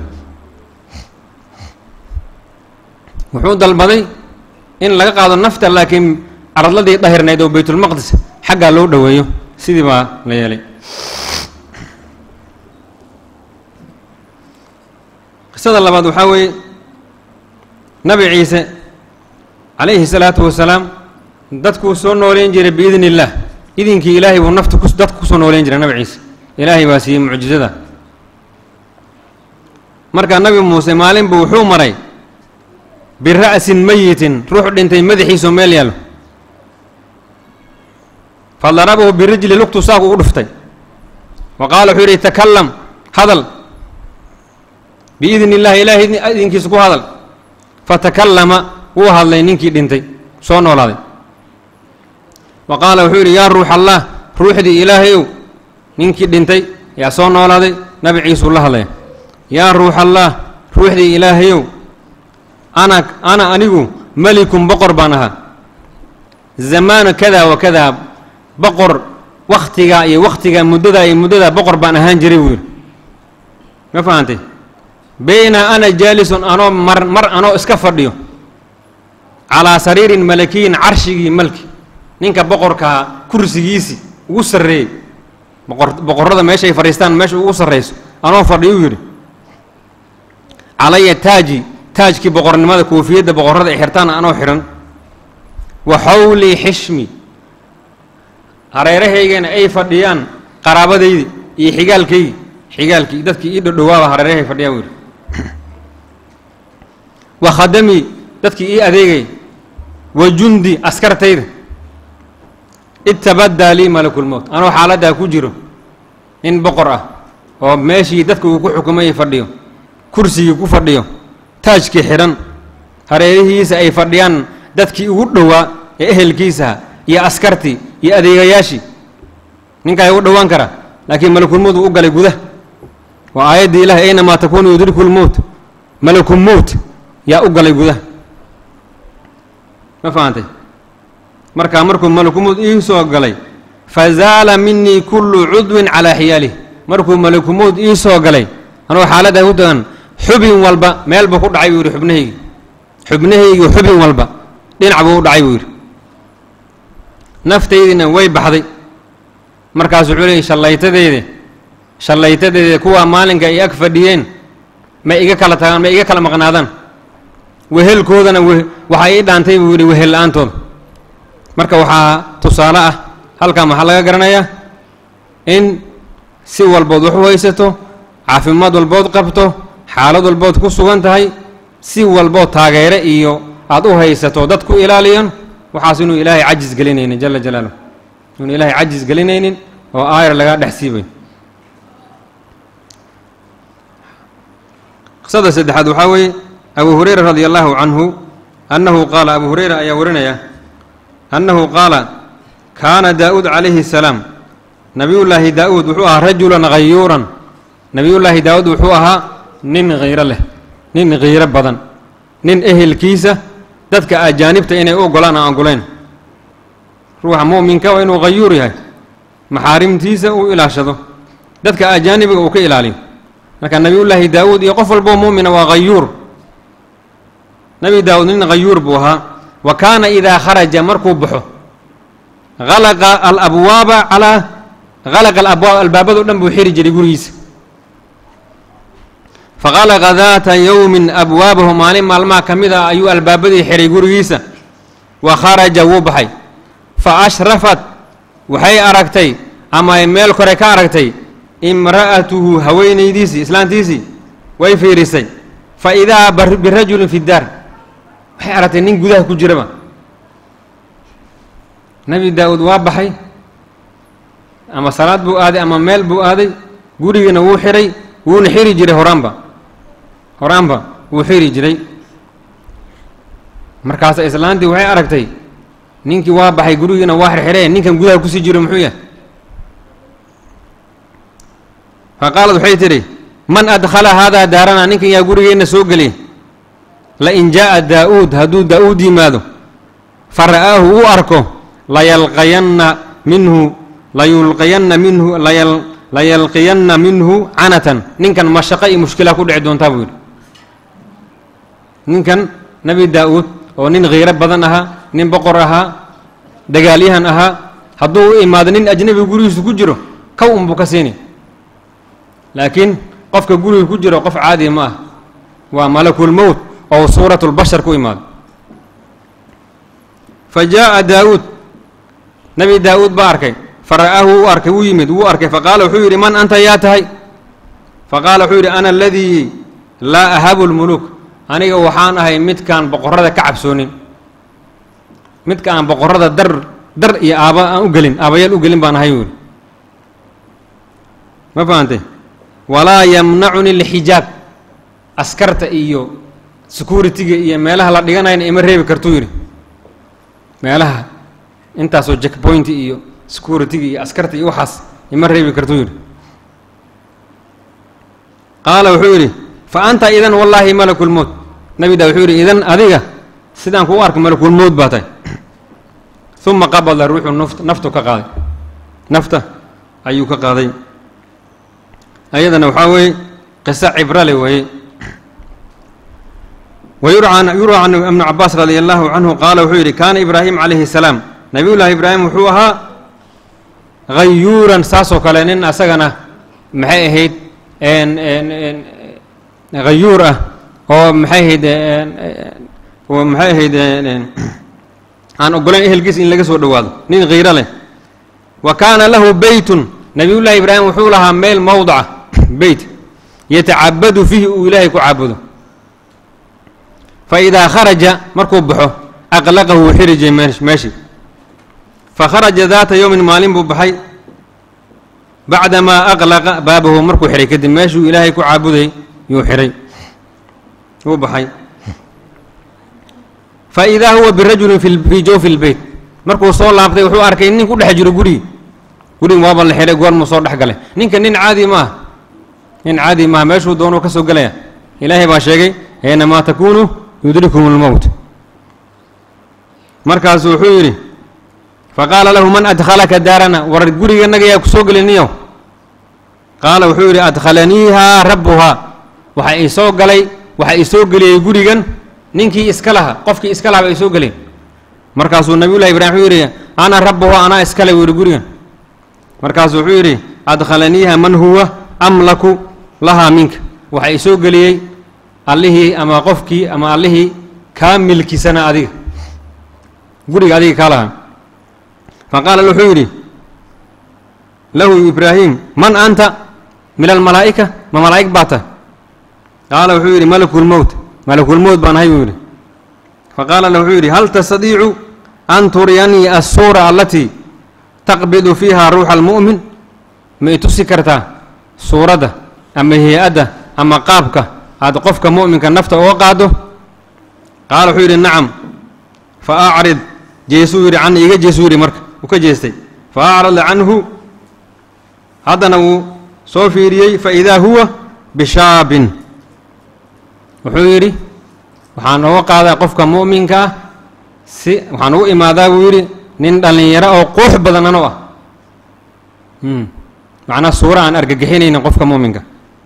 Speaker 1: wuxuu dalbaday in laga qaado nafta laakiin aradladii dahirnayd oo baytulmaqdis xaggaa loo dhoweeyo sidii baa la yeelay qisada labaad waxaa weeye nabi ciise calayhi salaatu wasalaam dadkuu soo nooleyn jiray biidn illaah idinkii ilaahay buu nafta ku dadka kusoo nooleyn jiray nabi ciise ilaahay baa siiyey mucjizada marka nabi muuse maalin buu wuxuu maray bira'sin mayitin ruux dhintay madaxiisoo meel yaallo fa darabahu birijli lugtu saaku u dhuftay wa qaala wuxuu yidhi takallam hadal biidni illahi ilaahay idinkiisa ku hadal fatakallama wuu hadlay ninkii dhintay soo noolaaday wa qaala wuxuu yidhi yaa ruux allah ruuxdii ilaahayow ninkii dhintay yaa soo noolaaday nabi ciisuu la hadlaya yaa ruux allah ruuxdii ilaahayow ana ana anigu melikun boqor baan ahaa zamaana kada wa kada boqor wakhtigaa iyo wakhtigaa muddadaa iyo muddadaa boqor baan ahaan jiray buu yidhi ma fahantay bayna ana jaalisun anoo mar mar anoo iska fadhiyo calaa sariirin malakiyin carshigii malki ninka boqorkaa kursigiisii ugu sarreeyey boqor boqorrada meeshaay fadhiistaan meesha ugu sarrayso anoo fadhiyuu yidhi calaya taaji taajkii boqornimada koofiyadda boqorrada ay xirtaan anoo xidhan wa xawlii xishmi hareerahaygana ay fadhiyaan qaraabadaydi iyo xigaalkaygi xigaalkii dadkii ii dhodhowaaba hareerahay fadhiyaan buu yidhi wa khadamii dadkii ii adeegay wa jundi askartayda itabaddaa lii malakulmowt anoo xaaladdaa ku jiro in boqor ah oo meeshii dadka uu ku xukumayay fadhiyo kursigii ku fadhiyo taajkii xidhan hareerihiisa ay fadhiyaan dadkii ugu dhowaa ee ehelkiisaha iyo askartii iyo adeegayaashii ninkaa ugu dhowaan kara laakiin malakulmowt uu u galay gudah waa aayaddii ilahi aynamaa takuunu yudriku lmowt malakumowt yaa u galay gudaha ma fahantay markaa markuu malakumowt ii soo galay fazaala minii kullu cudwin calaa xiyaalih markuu malakumowt ii soo galay anuu xaaladdaa ku tagan xubin walba meel buu ku dhacay buu yidhi xubnahaygi xubnahaygi xubin walba dhinac buu u dhacay buu yidhi naftaydiina way baxday markaas wuxuu leeyay shallaytadeede shallaytadeede kuwaa maalinka ay ag fadhiyeen may iga kala tagaan may iga kala maqnaadaan wehelkoodana we waxaa ii dhaantay buu yidhi wehel la-aantooda marka waxaa tusaale ah halkan waxaa laga garanayaa in si walbood wax u haysato caafimaad walbood qabto xaalad walbood ku sugan tahay si walbood taageere iyo aada u haysato dad ku ilaaliyan waxaas inuu ilaahay cajis gelinaynin jala jalaaluh inuu ilaahay cajis gelinaynin oo aayar lagaa dhex siibay qisada saddexaad waxaa weeye abu hurayra radi allahu canhu annahu qaala abu hurayra ayaa warinaya annahu qaala kaana daa'uud calayhi salaam nabiyullaahi daa'uud wuxuu ahaa rajulan hayuuran nabiyullaahi daa'uud wuxuu ahaa nin khiiro leh nin khiiro badan nin ehelkiisa dadka ajaanibta inay u ogolaan aan ogolayn ruuxa mu'minka waa inuu hayuur yahay maxaarimtiisa uu ilaashado dadka ajaanibiga uu ka ilaaliyo marka nebiyullaahi daawuud iyo qof walboo mu'mina waa hayuur nebi daawuud nin hayuur buu ahaa wa kaana idaa kharaja markuu baxo halaqa alabwaaba calaa halaqa alabwaab albaabado dhan buu xiri jiray gurigiisa faqalaqa daata yowmin abwaabahu maalin maalmaha ka mid ah ayuu albaabadii xiray gurigiisa wa kharaja wuu baxay fa ashrafat waxay aragtay ama ay meel kore ka aragtay imra'atuhu haweenaydiisii islaantiisii way fiirisay fa idaa birajulin fi daar waxay aragtay nin gudaha ku jiraba nebi daa-uud waa baxay ama salaad buu aaday ama meel buu aaday gurigiina wuu xiray wuuna xiri jiray horaanba horaanba wuu xiri jiray markaasa islaantii waxay aragtay ninkii waa baxay gurigiina waa xirxiree ninkan gudaha kusii jiro muxuu yahay fa qaalad waxay tidhi man adkhala haadaa daarana ninkan yaa gurigeenna soo geliy lain jaa'a daa-uud hadduu daa-uud yimaado fa ra'aahu uu arko layalqayanna minhu layulqiyanna minhu layal layalqiyanna minhu canatan ninkan mashaqo iyo mushkilaa ku dhici doontaa buu yidhi ninkan nebi daa-uud oo nin khiiro badan ahaa nin boqor ahaa dagaalyahan ahaa hadduu u imaado nin ajnabi gurigiisu ku jiro kow unbuu ka siini laakiin qofka guriga ku jiro qof caadiya ma ah waa malakulmowt oo suuratulbashar ku imaado fa jaa'a daa-uud nebi daa-uud baa arkay fa ra'aahu wuu arkay wuu yimid wuu arkay fa qaala wuxuu yidhi man anta yaa tahay fa qaala wuxuu yidhi ana aladii laa ahabu lmuluuk aniga waxaan ahay midkaan boqorrada ka cabsoonin midka aan boqorrada dar dar iyo aaba aan u gelin aabayaal u gelin baan ahay buu yidhi ma fahantay walaa yamnacuni lxijaab askarta iyo security-ga iyo meelaha la dhiganayna ima reebi kartuu yidhi meelaha intaasoo jackpoint iyo security-ga iyo askarta iyo waxaas ima reebi kartuu yidhi qaala wuxuu yidhi fa anta idan wallaahi malakulmowt nebi daa wuxuu yidhi idan adiga sidaan kuu arko malakulmowt baa tahay uma qabada ruuxuu nft naftu ka qaaday nafta ayuu ka qaaday ayadana waxaa weeye qiso cibrale weeye wayurca yurwa can ibnu cabaas radia allahu canhu qaala wuxuu yidhi kaana ibraahim calayhi salaam nabiyullaahi ibraahim wuxuu ahaa hayuuran saasoo kale nin asagana maxay ahayd hayuur ah oo maxay ahayd maxay ahayd aan ogolayn ehelkiisa in laga soo dhowaado nin khiiro leh wa kaana lahu beytun nabiyullaahi ibraahim wuxuu lahaa meel mowdaca beyt yatacabadu fiihi uu ilaahay ku caabudo fa idaa kharaja markuu baxo aqlaqahu wuu xiri jiray meeshii fa kharaja daata yowmin maalin buu baxay bacdamaa aqlaqa baabahu markuu xihay kadib meeshuu ilaahay ku caabudayy yuu xihay wuu baxay fa idaa huwa birajulin fi fii jawfi lbeyt markuu soo laabtay wuxuu arkay nin ku dhex jiro gurigi gurigi waaba la xidhay goormuu soo dhex galay ninka nin caadi maaha nin caadi maaha meeshuu doonuu ka soo gelaya ilaahay baa sheegay aynamaa takuunu yudrikum lmowt markaasuu wuxuu yidhi faqaala lahu man adkhalaka daarana war guriganaga yaa ku soo geliniyow qaala wuxuu yidhi adkhalaniihaa rabbuhaa waxa ii soo galay waxa ii soo geliyey gurigan ninkii iska laha qofkii iska laha ba ii soo geliyay markaasuu nabiyullahi ibraahim wuxuu yidhi ana rabbuhaa anaa iskale buu yidhi gurigan markaasuu wuxuu yidhi adkhalaniiha man huwa amlaku lahaa minka waxa ii soo geliyey allihii ama qofkii ama allihii kaa milkisana adiga guriga adiga kaa lahaa fa qaala wuxuu yidhi lahu ibraahim man anta min almalaa'ika ma malaa'ig baa tahay qaala wuxuu yidhi malakulmowt malakulmowt baan ahay buu yidhi fa qaala la wuxuu yidhi hal tastadiicu an turiyanii assuura allatii taqbidu fiiha ruuxa almu'min ma i tusi kartaa suuradda ama hay-adda ama qaabka aad qofka mu'minka nafta uga qaaddo qaala wuxuu yidhi nacam fa acrid jeesuu yidhi can iga jeesuu yidhi marka uu ka jeestay fa acrada canhu haddana wuu soo fiiriyey fa idaa huwa bishaabin wuxuu yidhi waxaan uga qaadaa qofka mu'minka ah si waxaan ugu imaadaa buu yidhi nin dhallinyaro oo quux badan ano ah macnaa suura aan argagixinaynin qofka mu'minka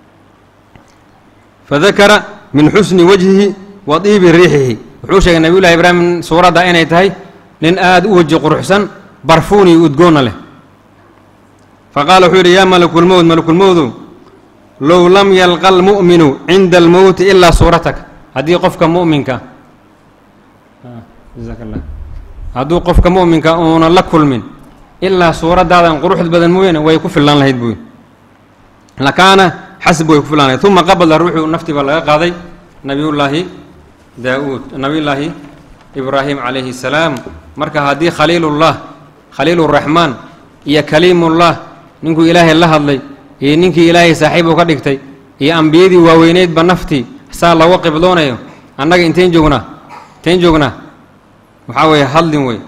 Speaker 1: fadakara min xusni wajhihi wa diibi riixihi wuxuu sheegay nabiyullahi ibraahim suuradda inay tahay nin aada u weji quruxsan barfuun iyo udgoonna leh fa qaala wuxuu yidhi yaa malakulmowt malakulmowdow low lam yalqa almu'minu cinda almowti ilaa suurataka haddii qofka mu'minka jazaaka allah hadduu qofka mu'minka uunan la kulmin ilaa suuraddaadan quruxd badan mooyaane way ku fillaan lahayd buuyi lakaana xasb way ku fillaan lahayd uma qabala ruuxuu naftii baa laga qaaday nabiyullaahi daa-uud nabiyullaahi ibraahim calayhi salaam marka haddii khaliilullah khaliiluraxmaan iyo kaliimullah ninkuu ilaahay la hadlay iyo ninkii ilaahay saaxiib u ka dhigtay iyo ambiyadii waaweyneydba naftii saa looga qibdoonayo annaga inteen joognaa inteen joognaa waxaa weeye hadlin wey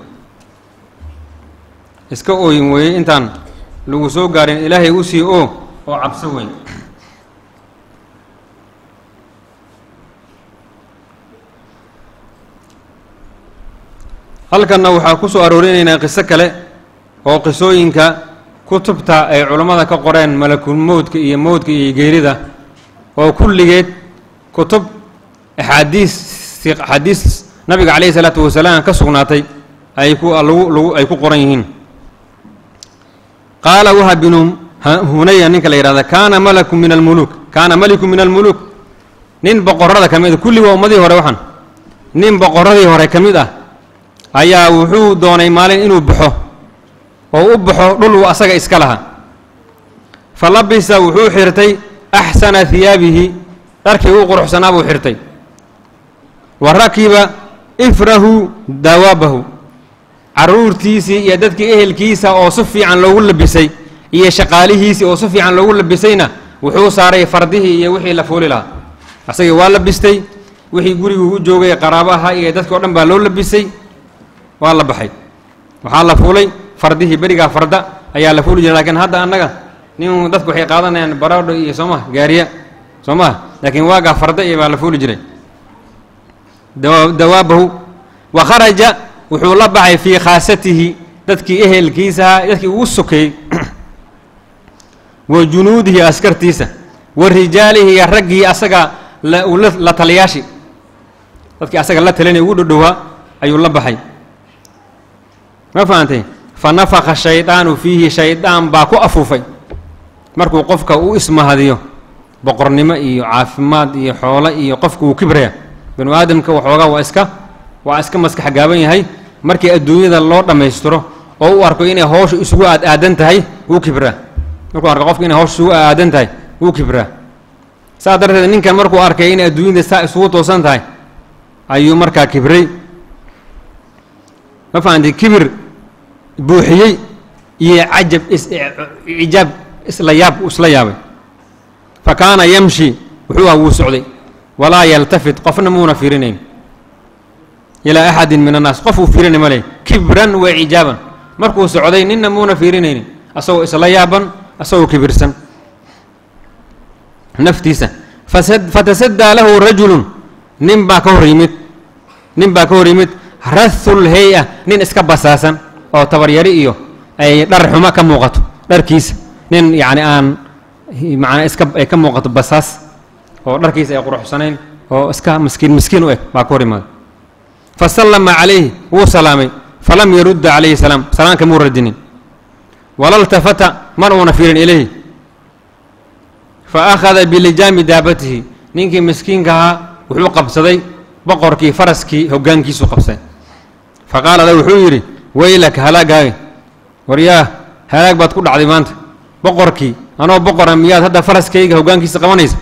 Speaker 1: iska ooyin weeye intaan lagu soo gaarin ilaahay u sii oo oo cabso weyn halkanna waxaa ku soo aroorinaynaa qiso kale oo qisooyinka kutubta ay culammada ka qoreen malakul mowdka iyo mowdka iyo geerida oo kulligeed kutub axaadiis axaadiis nabiga calayhi salaatu wasalaam ka sugnaatay ay ku lagu lagu ay ku qoran yihiin qaala waha binu hunaya ninka la yidhahda kaana malaku min almuluuk kaana maliku min almuluuk nin boqorrada ka mid a kulli waa ummadii hore waxaan nin boqorradii hore ka mid ah ayaa wuxuu doonay maalin inuu baxo oo u baxo dhul uu asaga iska lahaa fa labisa wuxuu xirtay axsana hiyaabihi dharkii uu quruxsanaa buu xirtay wa rakiba ifrahu dawaabahu carruurtiisii iyo dadkii ehelkiisa oo si fiican loogu labisay iyo shaqaalihiisii oo si fiican loogu labisayna wuxuu saaray fardihii iyo wixii la fuuli lahaa asagii waa labistay wixii guriguu u joogay qaraabaha iyo dadki o dhan baa loo labisay waa la baxay waxaa la fuulay fardihii berigaa farda ayaa la fuuli jiray lakiin hadda annaga nin dadku waxay qaadanayaan baroodho iyo soo maha gaariya soo maha laakiin waagaa farda iyo baa la fuuli jiray dawaabahu wa kharaja wuxuu la baxay fii khaasatihi dadkii ehelkiisaha dadkii ugu sokeeyey wa junuudihi askartiisa wa rijaalihi iyo raggii asaga la taliyaashii dadkii asaga la talinay ugu dhodhowaa ayuu la baxay ma fahantay fa nafaka shaydaanu fiihi shaydaan baa ku afuufay markuu qofka u ismahadiyo boqornimo iyo caafimaad iyo xoolo iyo qofka uu kibraya binu aadamka waxoogaa waa iska waa iska maskax gaaban yahay markii adduunyada loo dhammaystiro oo u arko inay howsha isugu aad aadan tahay wuu kibraa markuu arko qofka inay howsha isugu aadan tahay wuu kibraa saas darteed ninkan markuu arkay inay adduunyada saa isugu toosan tahay ayuu markaa kibray ma fahamtay kibir buuxiyey iyo cajab icijaab isla yaab isla yaabay fa kaana yamshi wuxuu ah wuu socday walaa yaltafit qofna muuna fiirinayn ilaa axadin min annaas qof uu fiirinay ma leh kibran wa cijaaban markuu socday ninna muuna fiirinaynin asagoo isla yaaban asagoo kibirsan naftiisa fatasaddaa lahu rajulun nin baa ka hor yimid nin baa ka hor yimid rathul hay-a nin iska basaasan oo tabaryari iyo ay dhar xumo ka muuqato dharkiisa nin yacni aan macnaa iska ay ka muuqato basaas oo dharkiisa ay quruxsanayn oo iska miskiin miskiin u eg baa ka hor imaaday fa sallama calayhi wuu salaamay falam yarudda calayhi salaam salaamka muu radinin wala ltafata mar uuna fiirin ilayhi fa akhada bilijaami daabatihi ninkii miskiinka ahaa wuxuu qabsaday boqorkii faraskii hoggaankiisuu qabsaday fa qaala lahu wuxuu yidhi weylaka halaagaaga waryaa halaag baad ku dhacday maanta boqorkii anoo boqora miyaad hadda faraskayga hoggaankiisa qabanaysa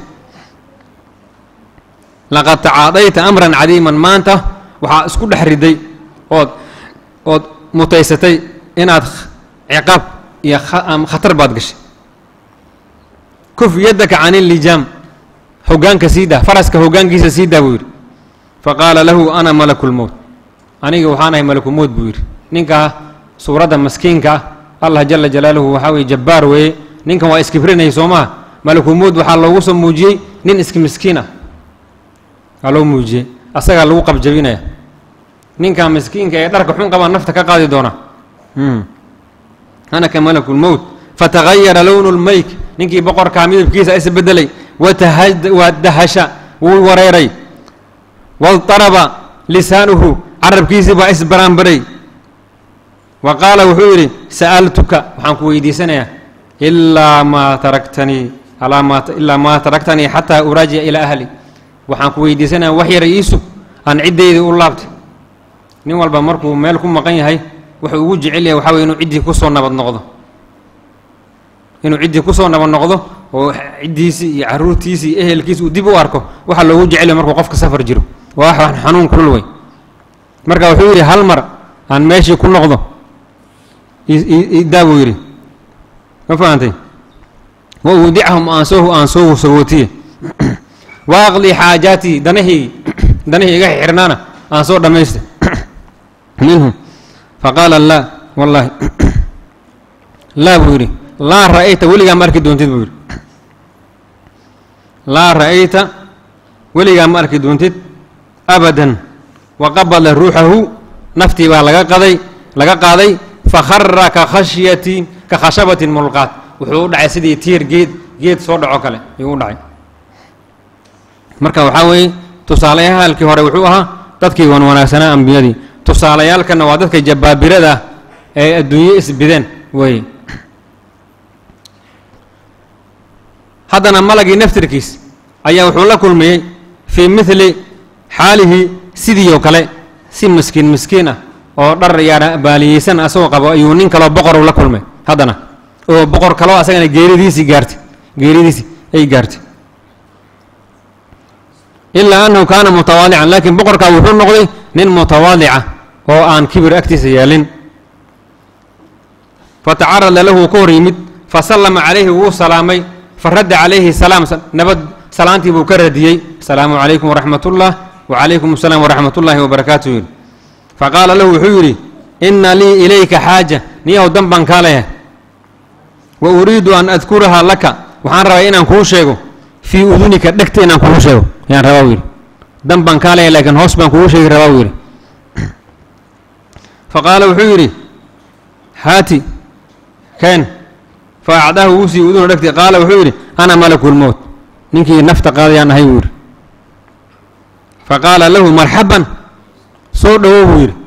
Speaker 1: laqad tacaadayta amran cadiiman maanta waxaa isku dhex riday ood ood mutaysatay inaad ciqaab iyo khatar baad gashay kuf yaddaka can ilijaam hoggaanka sii dah faraska hoggaankiisa sii dah buu yidhi fa qaala lahu ana malakulmowt aniga waxaan ahay malakulmowt buu yidhi ninkaa suuradda maskiinka ah allah jala jalaaluhu waxaa weye jabbaar weeye ninkan waa iskibrinayay soo maha malakulmowt waxaa loogu soo muujiyey nin iska miskiin ah waa loo muujiyey asagaa lagu qabjabinaya ninkaa miskiinka ee dharka xun qabaa nafta ka qaadi doona ana ka malakulmowt fatagayara lownu lmayk ninkii boqorkaa midabkiisa isbedelay wadahasha wuu wareeray waldaraba lisaanuhu carabkiisii baa isbaraanbaray wa qaala wuxuu yidhi sa'altuka waxaan ku weydiisanayaa ilaa maa taraktanii ilaa maa taraktanii xataa uraajica ilaa ahli waxaan ku weydiisanaya wax yara iisug aan ciddaydii u laabtay nin walba markuu meel ku maqan yahay wuxuu ugu jecel yahay waxaa weye inuu ciddii kusoo nabad noqdo inuu ciddii kusoo nabad noqdo oo ciddiisii iyo carruurtiisii iyo ehelkiisi uu dib u arko waxaa loogu jecelya markuu qofka safar jiro waa wax xanuun kulul wey marka wuxuu yidhi hal mar aan meeshii ku noqdo idaa buu yidhi ma fahantay wa uudicahum aan soo aan soo sagootiye wa aqdii xaajaatii danahii danahii iga xirnaana aan soo dhammaystay minhum faqaala laa wallaahi laa buu yidhi laa ra'ayta weligaa ma arki doontid buu yidhi laa ra'ayta weligaa ma arki doontid abadan wa qabada ruuxahu naftii baa laga qaday laga qaaday fakhara ka khashyatin ka khashabatin mulqaat wuxuu u dhacay sidii tiir geed geed soo dhaco kale ayuu u dhacay marka waxaa weeye tusaalayaalkii hore wuxuu ahaa dadkii wan wanaagsanaa ambiyadii tusaalayaalkanna waa dadka jabbaabirada ah ee adduunye isbideen weeye haddana malagii naftirkiis ayaa wuxuu la kulmiyey fii midli xaalihi sidii oo kale si miskiin miskiin ah oo dhar yaana baaliyeysan asagoo qabo ayuu nin kaloo boqoru la kulmay haddana oo boqor kaloo asagana geeridiisii gaartay geeridiisii ay gaartay ilaa annahu kaana mutawaadican laakiin boqorkaa wuxuu noqday nin mutawaadica oo aan kibir agtiisa yeelin fatacarada lahu ka hor yimid fasallama calayhi wuu salaamay faradda calayhi salaam nabad salaantii buu ka radiyey asalaamu calaykum waraxmat ullah wacalaykum asalaam waraxmat ullaahi wabarakaatu yidhi faqaala lahu wuxuu yidhi inna lii ilayka xaaja niyahow dan baan kaa leeyahay wa uriidu an adkuraha laka waxaan rabaa inaan kuu sheego fii udunika dhegta inaan kugu sheego ayaan rabaa u yidhi dan baan kaa leeyahay laakiin hoos baan kugu sheegi rabaa u yidhi faqaala wuxuu yidhi haati keen fa acdaahu wuu sii uduna dhegtay qaala wuxuu yidhi ana malakulmowt ninkii nafta qaadayaan ahay buu yidhi fa qaala lahu marxaban soo dhowow buu yidhi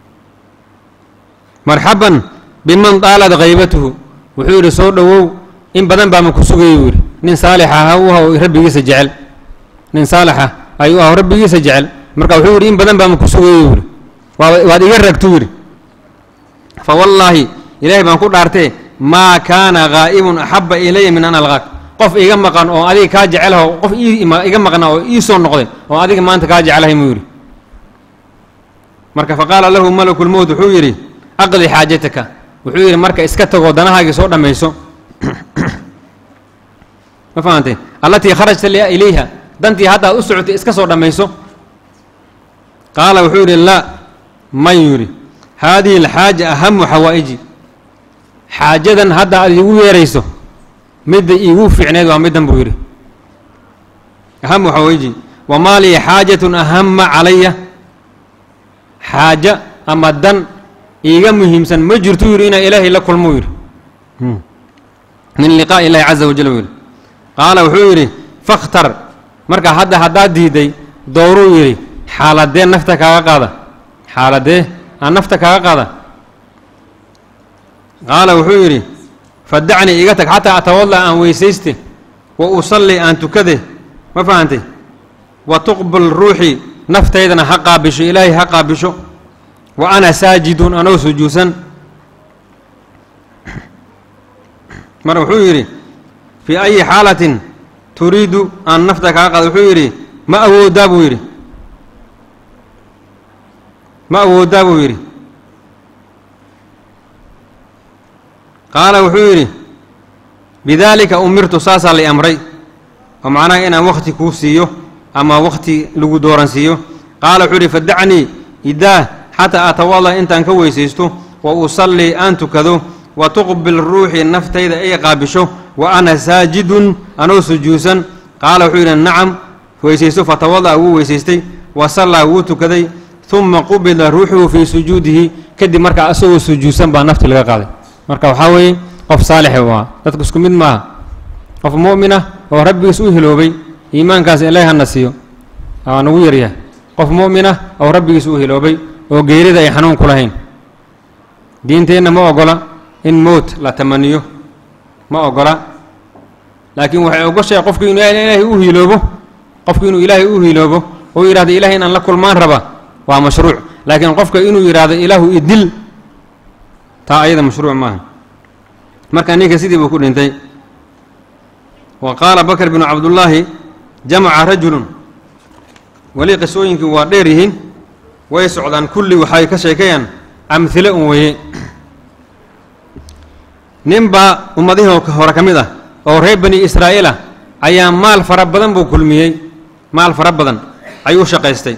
Speaker 1: marxaban biman daalad haybatuhu wuxuu yidhi soo dhowow in badan baama ku sugayay buu yidhi nin saalixa aha u aha rabbigiisa jecel nin saalixa ayuu ah rabbigiisa jecel marka wuxuu yidhi in badan baama ku sugayay buu yidhi waa waad iga ragtuu yidhi fa wallaahi ilaahay baan ku dhaartee maa kaana haa'ibun axabba ilaya min an alqaak qof iga maqan oo adiga kaa jecelaho qof iga maqnaa oo ii soo noqday oo adiga maanta kaa jecelahay muu yidhi marka faqaala lahu malakulmowt wuxuu yidhi aqdi xaajataka wuxuu yidhi marka iska tagoo danahaagii soo dhammayso ma fahamtay allatii kharajta ilayha dantii hadda aad u socotay iska soo dhammayso qaala wuxuu yidhi laa mayuu yidhi haadihi alxaaja ahamu xawaa'iji xaajadan hadda aad iigu yeerayso midda iigu fiicneed waa middan buu yidhi ahamu xawaa'iji wamaa lii xaajatun ahama calaya xaaja ama dan iiga muhiimsan ma jirtu yidhi inaa ilaahay la kulmuu yidhi min liqaa'i illahi caza wajal buu yidhi qaala wuxuu yidhi fakhtar marka hadda haddaad diiday dooruu yidhi xaaladee nafta kaaga qaada xaaladee aan nafta kaaga qaada qaala wuxuu yidhi fadacnii iga tag xataa atawalla aan weysayste wa usalli aan tukade ma fahantay wa tuqbal ruuxii naftaydana ha qaabisho ilaahay ha qaabisho wa ana saajidun anoo sujuudsan mar wuxuu yidhi fii ayi xaalatin turiidu aan nafta kaga qaada wuxuu yidhi ma awoodaa buu yidhi ma awoodaa buu yidhi qaala wuxuu yidhi bidaalika umirtu saasaa lay amray oo macnaha inaan wakhti kuu siiyo ama wakhti lagu dooransiiyo qaala wuxuu yidhi fadacnii idaah xataa atawalla intaan ka weysaysto wa usallii aan tukado wa tuqbil ruuxii naftayda ay qaabisho wa ana saajidun anoo sujuudsan qaala wuxuu yidhi nacam weysaysto fatawada'a wuu weysaystay wa sallaa wuu tukaday uma qubila ruuxuhu fii sujuudihi kadib markaa asagoo sujuudsan baa nafti laga qaaday marka waxaa weeye qof saalixe waa dadku isku mid maaha qof mu'min ah oo rabbigiis u hiloobay iimaankaas ilaahi hana siiyo aa nagu yaryahay qof mu'min ah oo rabbigiis u hiloobay oo geerida ay xanuun ku lahayn diinteenna ma ogola in mowt la tamaniyo ma ogola laakiin waxay ogoshahay qofku inuu ilaahay u hiloobo qofku inuu ilaahay u hiloobo oo yidhahdo ilahay inaan la kulmaan raba waa mashruuc laakiin qofka inuu yidhaahdo ilaahu idil taa ayada mashruuc maaha marka ninka sidii buu ku dhintay wa qaala bakr binu cabdullaahi jamaca rajulun weli qisooyinkii waa dheer yihiin way socdaan kulli waxay ka sheekayaan amhile un weeye nin baa ummadihii hore ka mid ah oo reer bani israa'iil ah ayaa maal fara badan buu kulmiyey maal fara badan ayuu shaqaystay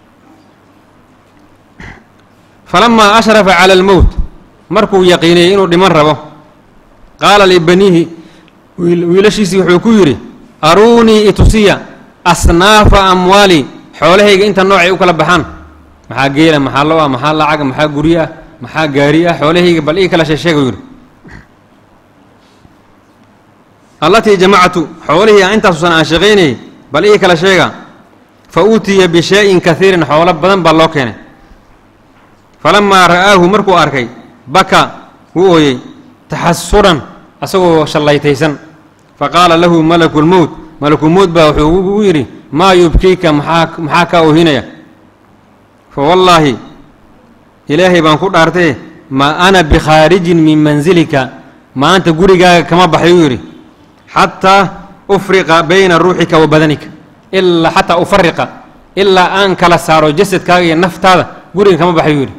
Speaker 1: falamaa ashrafa cala almowt markuu yaqiiniyey inuu dhiman rabo qaala libaniihi wiilashiisii wuxuu ku yidhi aruunii itusiya asnaafa amwaali xoolahayga inta noocay u kala baxaan maxaa geela maxaa lo ah maxaa lacaga maxaa guryo ah maxaa gaari ah xoolahayga bal ii kala sheesheega yidhi allatii jamactu xoolihii aan intaasusan aan shaqaynayay bal ii kala sheega fa uutiya bishaa-in kaiirin xoolo badan baa loo keenay falamaa ra'aahu markuu arkay baka wuu ooyey taxasuran asagoo shallaytaysan fa qaala lahu malakulmowt malakulmowt baa wuxuu ugu yidhi maa yubkiika maxaa maxaa kaa oohinaya fa wallaahi ilaahay baan ku dhaartee maa ana bikhaarijin min mansilika maanta gurigaaga kama baxay uu yidhi xataa ufriqa bayna ruuxika wa badanika ilaa xataa ufariqa ilaa aan kala saaro jasadkaaga iyo naftaada guriga kama baxay uu yidhi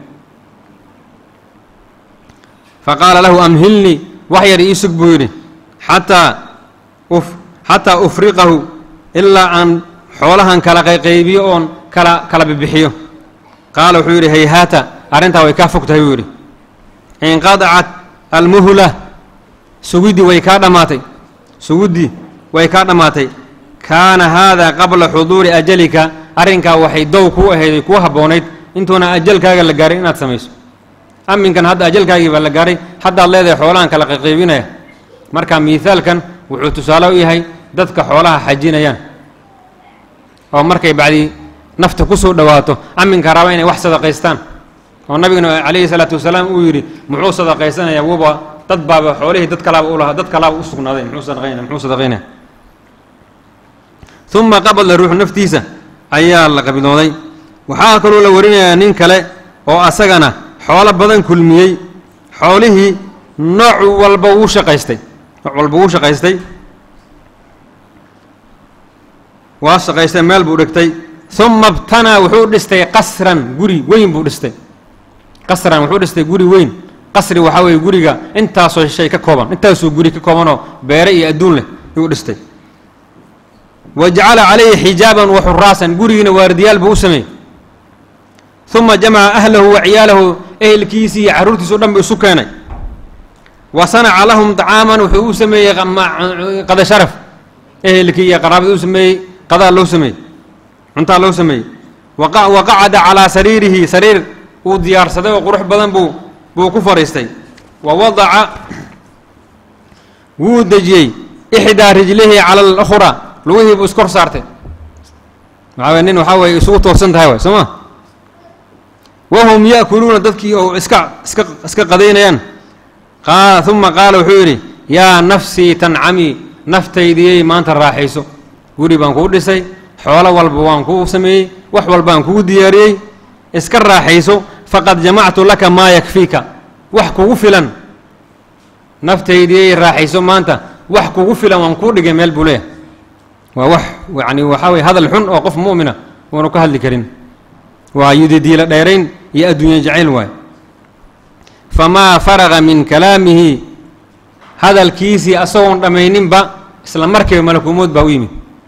Speaker 1: faqaala lahu amhilnii wax yar ii sug buu yidhi xataa xataa ufriqahu ilaa aan xoolahan kala qayqaybiyo oon kala kala bibixiyo qaala wuxuu yidhi hayhaata arrintaa way kaa fog tahay buu yidhi inqadacat almuhla sugiddii way kaa dhammaatay suguddii way kaa dhammaatay kaana haadaa qabla xuduuri ajalika arrinkaa waxay dow kuu ahayday kuu habboonayd intuuna ajalkaaga la gaaray inaad samayso aminkan hadda ajalkaagii baa la gaaray haddaad leedahay xoolahan kala qayqaybinaya marka miithaalkan wuxuu tusaale u yahay dadka xoolaha xajinayaan oo markay bacdii nafta ku soo dhowaato aminka raba inay wax sadaqaystaan oo nabigana calayhi salaatu wasalaam uu yidhi muxuu sadaqaysanayaa wuba dad baaba xoolihii dad kalaaba u lahaa dad kalaaba u sugnaaday muxuu sadaqaynaya muxuu sadaqaynaya uma qabadla ruuxu naftiisa ayaa la qabilooday waxaa kaloo la warinayaa nin kale oo asagana xoolo badan kulmiyey xoolihii nooc walba wuu shaqaystay nooc walba wuu shaqaystay waa shaqaystay meel buu dhigtay uma btanaa wuxuu dhistay qasran guri weyn buu dhistay qasran wuxuu dhistay guri weyn qasri waxaa weeye guriga intaasoo shay ka kooban intaasoo guri ka koobanoo beere iyo adduun leh yuu dhistay wa jacala calayhi xijaaban wa xuraasan gurigiina waardiyaal buu u sameeyey uma jamaca ahlahu wa ciyaalahu ehelkiisii iyo carruurtiisa o dhan bu isu keenay wa sanaca lahum طacaaman wuxuu u sameeyey qada sharaf ehelkii iyo qaraabada u sameeyey qadaa loo sameeyey cuntaa loo sameeyey wa qacada calaa sariirihi sariir uu diyaarsaday oo qurux badan buu buu ku fadhiistay wa wadaca wuu dejiyey ixdaa rijlihi cala alukhraa lugihii buu iskor saartay waxaa weye nin waxaa weye isugu toosan tahay waay soo ma wahum ya'kuluuna dadkii oo iska iska iska qadaynayaan qa uma qaala wuxuu yidhi yaa nafsii tancamii naftaydiyey maanta raaxayso guri baan kuu dhisay xoolo walba waan kuu sameeyey wax walbaan kugu diyaariyey iska raaxayso faqad jamactu laka maa yakfiika wax kugu filan naftaydiyey raaxayso maanta wax kugu filan waan kuu dhigay meel buu leeyahay waa wax yacni waxaa weye hadal xun oo qof mu'mina uunu ka hadli karin waa yudidiila dheerayn iyo adduunya jacayl waayo famaa faraga min kalaamihi hadalkiisii asagoon dhammayninba isla markiiba malakulmowt baa u yimid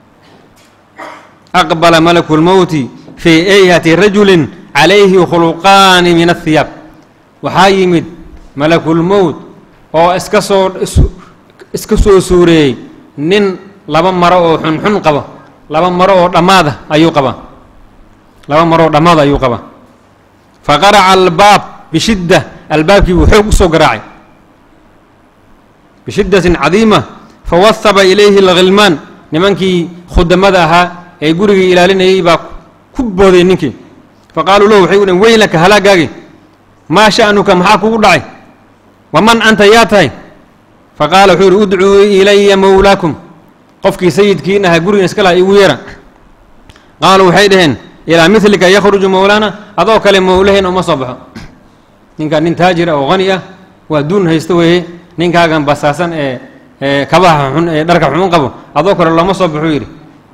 Speaker 1: aqbala malaku lmowti fii eyhati rajulin calayhi khuluqaani min ahiyaab waxaa yimid malakulmowt oo iska soo iska soo suureeyey nin laba maro oo xunxun qaba laba maro oo dhammaada ayuu qabaa laba maro oo dhammaada ayuu qabaa fa qaraca albaab bishidda albaabkii buu xoog u soo garaacay bishiddatin cadiima fawahaba ilayhi alghilmaan nimankii khudamada ahaa ee gurigii ilaalinayay baa ku booday ninkii fa qaaluu lahu waxay u dhhen weylaka halaagaagi maa sha'nuka maxaa kugu dhacay waman anta yaa tahay fa qaala wuxuu yihi udcuu ilaya mowlaakum qofkii sayidkiin ahaa gurigan iska laha igu yeera qaaluu waxay dhaheen ilaa midlika yakhruju mowlaana adoo kale mowlaheen uma soo baxo ninkaan nin taajira oo qani ah waa duun haysto weeye ninkaagan basaasan ee ee kabaha xun ee dharka xun qabo adoo kale looma soo baxuu yidhi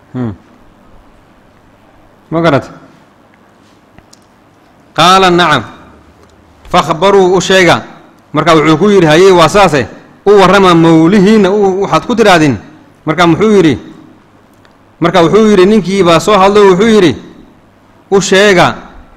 Speaker 1: ma garata qaala nacam fakhbaruu u sheega marka wuxuu ku yidhi hayey waa saase u warrama mowlihiinna waxaad ku tidhaahdin marka muxuu yidhi marka wuxuu yidhi ninkii baa soo hadlo wuxuu yidhi u sheega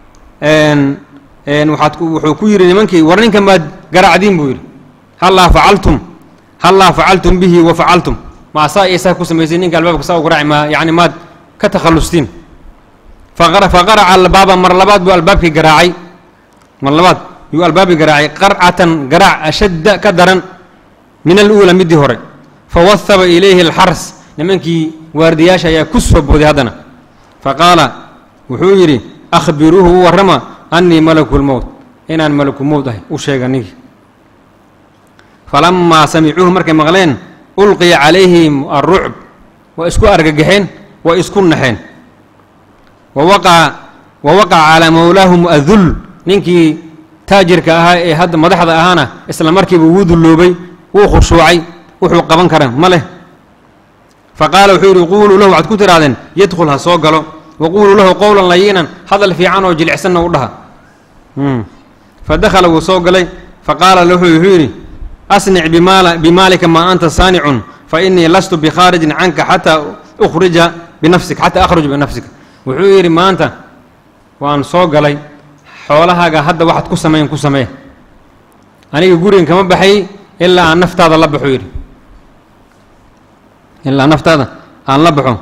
Speaker 1: waxaad wuxuu ku yidhi nimankii war ninkan baad garacdiin buu yidhi hallaa facaltum hallaa facaltum bihi wa facaltum ma saa iyo saa ku samaysay ninka albaabka saa u garaaci ma yacni maad ka takhallustiin faqara faqaraca albaaba mar labaad buu albaabkii garaacay mar labaad yuu albaabkii garaacay qarcatan garaac ashadda ka daran min aluula middii hore fawahaba ilayhi alxars nimankii waardiyaasha ayaa ku soo booday haddana fa qaala wuxuu yidhi akhbiruuhu u warrama annii malaku lmowt inaan malaku mowt ahay u sheega ninkii falamaa samicuuhu markay maqleen ulqiya calayhim alrucb waa isku argagaxeen waa isku naxeen wawaqaca wa waqaca calaa mowlaahum adul ninkii taajirka ahaa ee hadda madaxda ahaana isla markiiba wuu dulloobay wuu khushuucay wuxuu qaban kara ma leh fa qaala wuxuu yidhi quuluu lahu waxaad ku tidhahdeen yadkhul ha soo galo wa quuluu lahu qowlan layinan hadal fiican oo jilicsanna u dhaha fa dakhala wuu soo galay fa qaala lahu wuxuu yidhi asnic bimaal bimaalika maa anta saanicun fa innii lastu bikhaarijin canka xataa ukhrija binafsika xataa akhruj binafsika wuxuu yidhi maanta waan soo galay xoolahaaga hadda waxaad ku samayn ku samee aniga gurigan kama baxay ilaa aan naftaada la baxo yidhi ilaa naftaada aan la baxo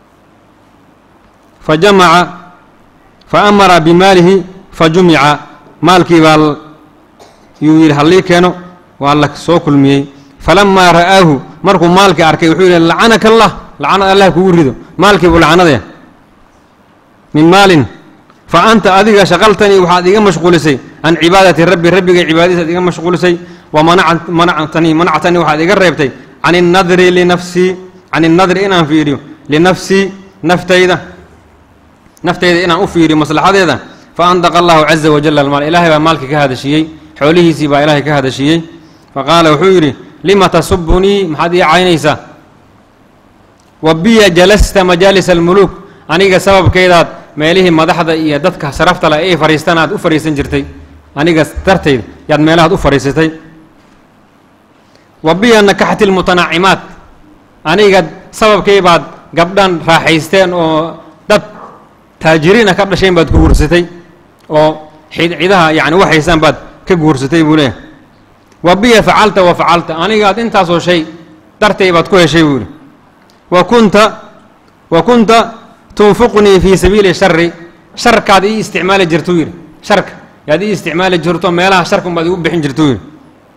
Speaker 1: fa jamaca fa amara bimaalihi fa jumica maalkii baa yuu yidhi hallii keeno waa la soo kulmiyey falamaa ra'aahu markuu maalkii arkay wuxuu yidhi lacanaka allah lacanad allah kugu rido maalkii buu lacanadaya min maalin fa anta adiga shaqaltanii waxaad iga mashquulisay can cibaadati rabbi rabbiga cibaadadiisaad iga mashquulisay wa manaca manactanii manactanii waxaad iga reebtay can innadri linafsii can innadri inaan fiiriyo linafsii naftayda naftayda inaan u fiiriyo maslaxadeeda fa andaqa allahu caza wajala almaal ilaahay baa maalkii ka hadashiiyey xoolihiisii baa ilaahay ka hadashiiyey fa qaala wuxuu yidhi lima tasubunii maxaad ii caynaysaa wa biya jalasta majaalis almuluuk aniga sababkaydaad meelihii madaxda iyo dadka sharafta leh ay fadhiistaan aad u fadhiisan jirtay aniga dartayda yaad meelahaad u fadhiisatay wa biya nakaxti lmutanacimaat aniga sababkay baad gabdhan raaxaysteen oo dad taajiriin ah ka dhasheen baad ku guursatay oo cidaha yani waxaysaan baad ka guursatay buu leeyahay wa biya facalta wa facalta anigaad intaasoo shay dartay baad ku heshay buu yihi wa kunta wa kunta tunfiqnii fii sabiili shari sharkaad ii isticmaali jirtuu yidhi sharka yaad ii isticmaali jirto meelaha sharka unbaad igu bixin jirtuu yidhi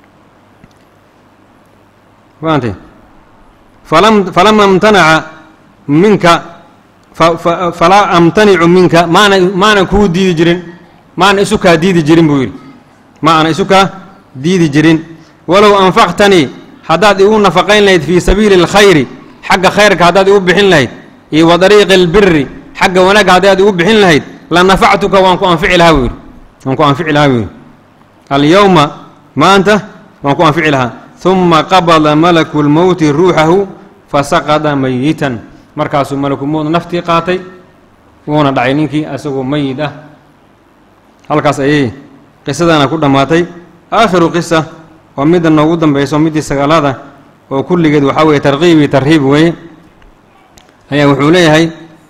Speaker 1: faantay falam falama imtanaca minka falaa amtanicu minka maana maana kuu diidi jirin maana isu kaa diidi jirin buu yidhi ma ana isu kaa diidi jirin walow anfaqtanii haddaad igu nafaqayn lahayd fii sabiili اlkhayri xagga khayrka haddaad igu bixin lahayd iyo wa dariiqi اlbiri xagga wanaagga haddaad igu bixin lahayd la nafactuka waan ku anfici lahaa buu yidhi waan ku anfici lahaa buu yidhi alyowma maanta waan ku anfici lahaa huma qabada malaku lmowti ruuxahu fasaqada mayitan markaasuu malakulmowt naftii qaatay wuuna dhacay ninkii asagoo mayid ah halkaas ayay qisadana ku dhammaatay aakhiru qisa oo midda noogu dambayso middii sagaalada oo kulligeed waxaa weeye tarkiibi tarhiib weeye ayaa wuxuu leeyahay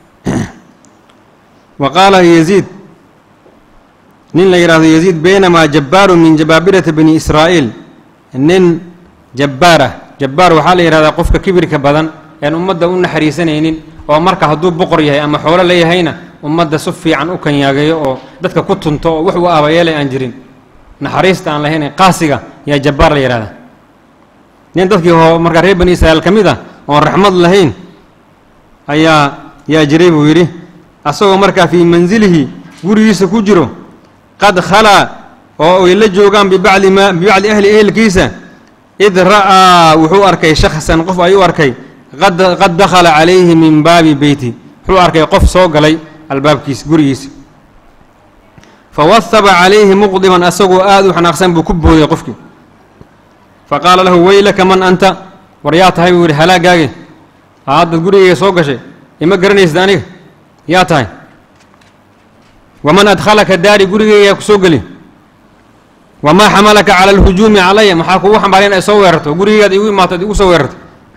Speaker 1: wa qaala yaziid nin la yidhahdo yaziid baynamaa jabbaaru min jabaabirati bani israa'iil nin jabbaar ah jabbaar waxaa la yidhahdaa qofka kibirka badan een ummadda u naxariisanaynin oo marka hadduu boqor yahay ama xoolo leeyahayna ummadda si fiican u kanyaageeyo oo dadka ku tunto oo wax u aabayeelay aan jirin naxariista aan lahayn qaasiga yaa jabbaar la yidhahdaa nin dadkii ho markaa reer bani israa'iil ka mid ah oon raxmad lahayn ayaa yaa jiray buu yidhi asagoo markaa fii mansilihi gurigiisa ku jiro qad khalaa oo ay la joogaan bibacdi ma bibacdi ahli ehelkiisa id ra'aa wuxuu arkay shakhsan qof ayuu arkay qad dakhala calayhi min baabi beyti wuxuu arkay qof soo galay albaabkiisa gurigiisa fa wahaba calayhi muqdiman asagoo aada u xanaaqsan buu ku booday qofkii fa qaala lahu weylaka man anta war yaa tahay buu yidhi halaagaage haadad gurigayga soo gashay ima garanaysid aniga yaa tahay waman adkhalaka daari gurigayga ku soo geli wamaa xamalaka cala alhujuumi calaya maxaa kugu xambaaray in ay soo weerarto gurigaygaad igu imaato ad igu soo weerarto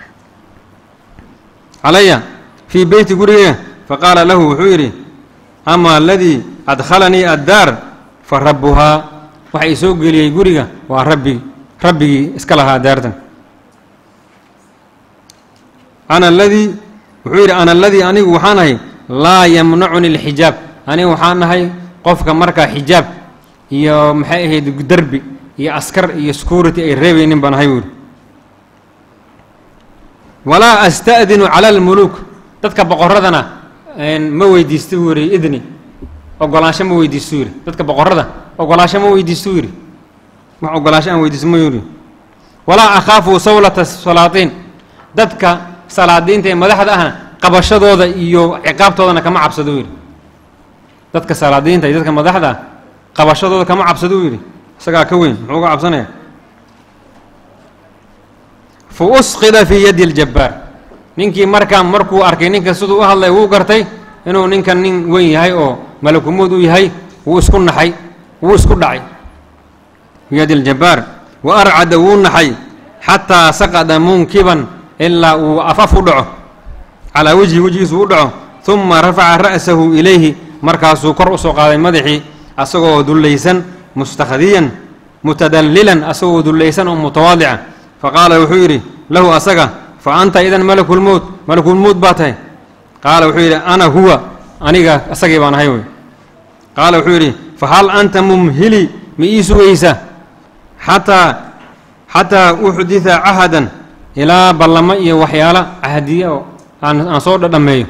Speaker 1: calaya fii beyti gurigayga faqaala lahu wuxuu yidhi ama aladii adkhalanii addaar fa rabbuhaa waxa i soo geliyey guriga waa rabbi rabbigii iska lahaa daartan ana aladii wuxuu yidhi ana aladii anigu waxaan ahay laa yamnacuni alxijaab anigu waxaan nahay qofka markaa xijaab iyo maxay ahayd derbi iyo askar iyo security ay reebaynin baan ahay buu yidhi walaa asta'dinu cala almuluuk dadka boqorradana ma weydiista buu yidhi idni ogolaansho ma weydiistuu yidhi dadka boqorrada ogolaansho ma weydiistuu yidhi wax ogolaansho aan weydiisto ma yidhi walaa akhaafu sawlata salaatiin dadka salaadiinta ee madaxda ahna qabashadooda iyo ciqaabtoodana kama cabsado yidhi dadka salaadiinta iyo dadka madaxda ah qabashadooda kama cabsaduu yidhi isagaa ka weyn muxuu uga cabsanaya fa usqida fii yaddi ljabbaar ninkii markaa markuu arkay ninka siduu u hadlay wuu gartay inuu ninkan nin weyn yahay oo malakumuud u yahay wuu isku naxay wuu isku dhacay fii yaddi ljabbaar wa arcada wuu naxay xataa saqada munkiban ilaa uu afaf u dhaco calaa wejhi wejigiisu u dhaco uma rafaca ra'sahu ilayhi markaasuu kor u soo qaaday madaxii asagoo dullaysan mustakhdiyan mutadallilan asagoo dullaysan oo mutawaadica fa qaala wuxuu yidhi lahu asaga fa anta idan malakulmowt malakulmowt baa tahay qaala wuxuu yidhi ana huwa aniga asagii baan ahay wey qaala wuxuu yidhi fa hal anta mumhili ma ii sugaysa xataa xataa uxdida cahadan ilaa ballamo iyo waxyaalo cahdiye oo aan aan soo dhadhameeyo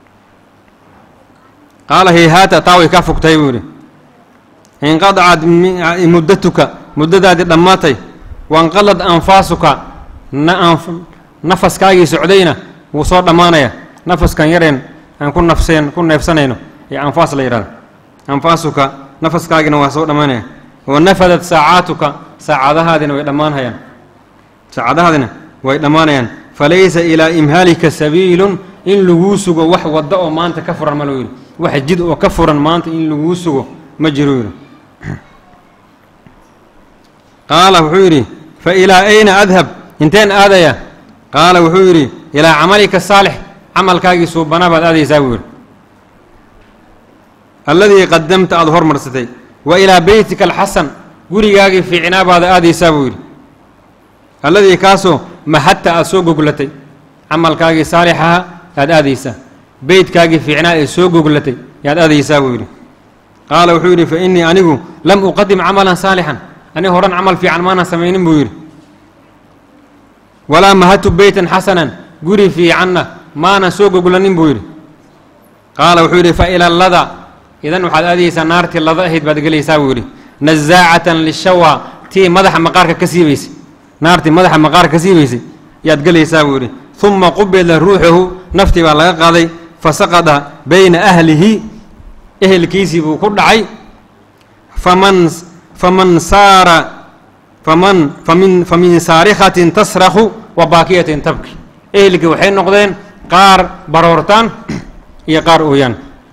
Speaker 1: qaala hayhaata taa way kaa fogtahay buu yidhi inqadacad muddatuka muddadaadii dhammaatay wanqalad anfaasuka nafaskaagii socdayna wuu soo dhammaanaya nafaskan yareen aan ku nafseen ku neefsanayno ee anfaas la yidhahda anfaasuka nafaskaagina waa soo dhammaanaya wa nafadat saacaatuka saacadahaadina way dhammaanhayaan saacadahaadina way dhammaanayaan falaysa ilaa imhaalika sabiilun in laguu sugo wax wadda oo maanta ka furan ma lou yidhi wax jid oo ka furan maanta in laguu sugo ma jiro yidhi qaala wuxuu yidhi fa ilaa ayna adhab inteen aadaya qaala wuxuu yidhi ilaa camalika saalix camalkaagii suubanaa baad aadaysaa buu yidhi alladii qadamta aada hormarsatay wa ilaa beytika alxasan gurigaagii fiicnaa baad aadaysaa buu yidhi alladii kaasoo mahadta aada soo goglatay camalkaagii saalixaha yaad aadaysaa beytkaagii fiicnaa ee soo goglatay yaad aadaysaa buu yidhi qaala wuxuu yidhi fa innii anigu lam uqadim camalan saalixan ani horan camal fiican maanan samaynin buu yidhi walaa mahadtu beytan xasanan guri fiicanna maanan soo goglanin buu yidhi qaala wuxuu yidhi fa ila lada idan waxaad aadaysaa naartii lada ahayd baad gelaysaa buu yidhi nazaacatan lishawa tii madaxa maqaarka ka siibaysay naartii madaxa maqaarka ka siibaysay yaad gelaysaa buu yidhi uma qubila ruuxahu naftii baa laga qaaday fasaqada bayna ahlihi ehelkiisii buu ku dhacay faman faman saara faman famin famin saarikatin tasrakhu wa baakiyatin tabki ehelkii waxay noqdeen qaar baroortaan iyo qaar ooyaan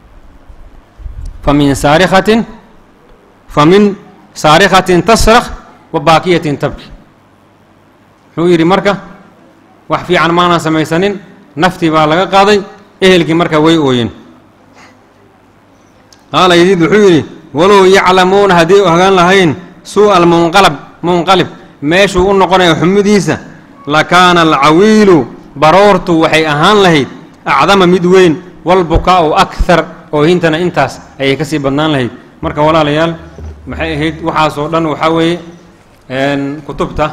Speaker 1: famin saarikatin famin saarikatin tasrakh wa baakiyatin tabki muxuu yidhi marka wax fiican maanan samaysanin naftii baa laga qaaday ehelkii marka way ooyeen qaala yadiid wuxuu yidhi walow yaclamuuna haddii ogaan lahayn suu'a almunqalab munqalib meeshuu u noqonayo xumidiisa lakaana alcawiilu baroortu waxay ahaan lahayd acdama mid weyn walbukaa'u akhar oohintana intaas ayay ka sii badnaan lahayd marka walaalayaal maxay ahayd waxaasoo dhan waxaa weeye kutubta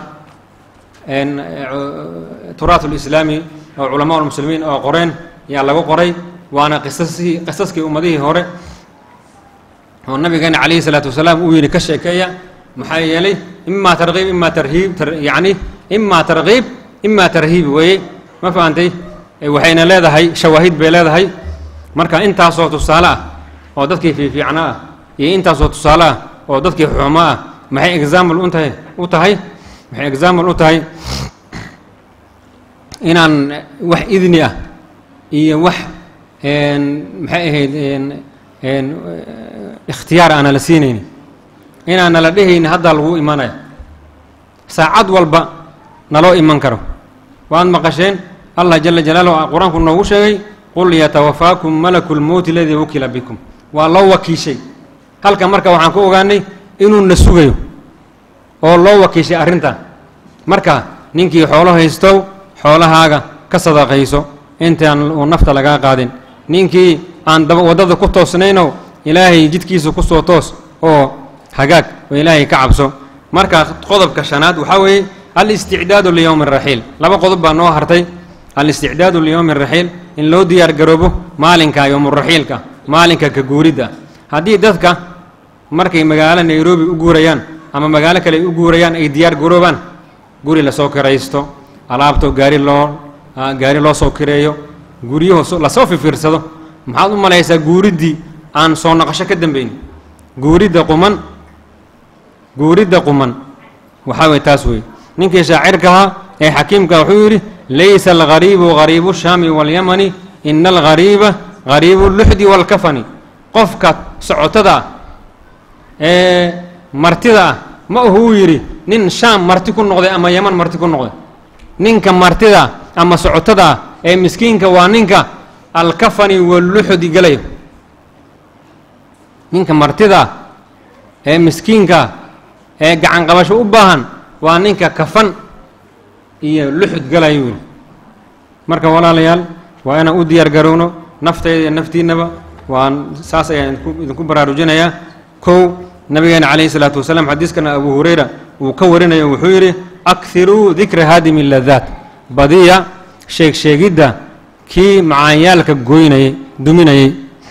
Speaker 1: turaat ulislaami oo culamaa ulmuslimiin oo qoreen ayaa lagu qoray waana qisasii qisaskii ummadihii hore oo nabigeena calayhi salaatu wasalaam uu yidhi ka sheekeeya maxaa yeelay imaa tarkiib imaa tarhiib yacni imaa tarkiib imaa tarhiib weeye ma fahantay waxayna leedahay shawaahid bay leedahay marka intaasoo tusaale ah oo dadkii fiifiicna ah iyo intaasoo tusaale ah oo dadkii xumo ah maxay example u tahay u tahay maxay example u tahay inaan wax idni ah iyo wax maxay ahayd ikhtiyaar aana la siinayni inaana la dhehayni haddaa lagu imanaya saacad walba naloo iman karo waad maqasheen allah jala jalaaluhu qur-aanku noogu sheegay qul yatawafaakum malaku lmowti aladii wukila bikum waa loo wakiishay halka marka waxaan ku ogaanay inuu na sugayo oo loo wakiishay arrintan marka ninkii xoolo haystow xoolahaaga ka sadaqayso intaan uu nafta lagaa qaadin ninkii aan daba waddada ku toosnaynow ilaahay jidkiisa ku soo toos oo hagaag oo ilaahay ka cabso marka qodobka shanaad waxaa weeye al-isticdaadu liyowmi araxiil laba qodob baa noo hartay al-isticdaadu liyowmi araxiil in loo diyaar garoobo maalinka yowmuraxiilka maalinka ka guuridda haddii dadka markay magaalo nairobi u guurayaan ama magaalo kale ay u guurayaan ay diyaar garoobaan guri lasoo kiraysto alaabto gaari loo gaari loo soo kireeyo guryaho lasoo fifiirsado maxaad u malaysaa guuriddii aan soo noqosho ka dambaynin guuridda quman guuridda quman waxaa weye taas weeye ninkii shaacirkahaa ee xakiimka wuxuu yidhi laysa alghariibughariibu shaami walyamani ina alghariibaghariibu luxdi waalkafani qofka socotada ah ee martida ah ma uhuu yidhi nin shaam marti ku noqday ama yaman marti ku noqday ninka martida ama socotada ah ee miskiinka waa ninka alkafani waluxdi galayo ninka martida ee miskiinka ee gacan qabasho u baahan waa ninka kafan iyo luxud galayo wiil marka walaalayaal waa inaan u diyaar garowno naftayda iyo naftiinnaba waan saas ayaan idinku baraarujinayaa kow nabigeena calayhi salaatu wasalaam xadiiskana abu hurayra uu ka warinayo wuxuu yidhi akhiruu dikra haadimi ladaat badiya sheeg sheegidda kii macaanyaalka goynayay duminayay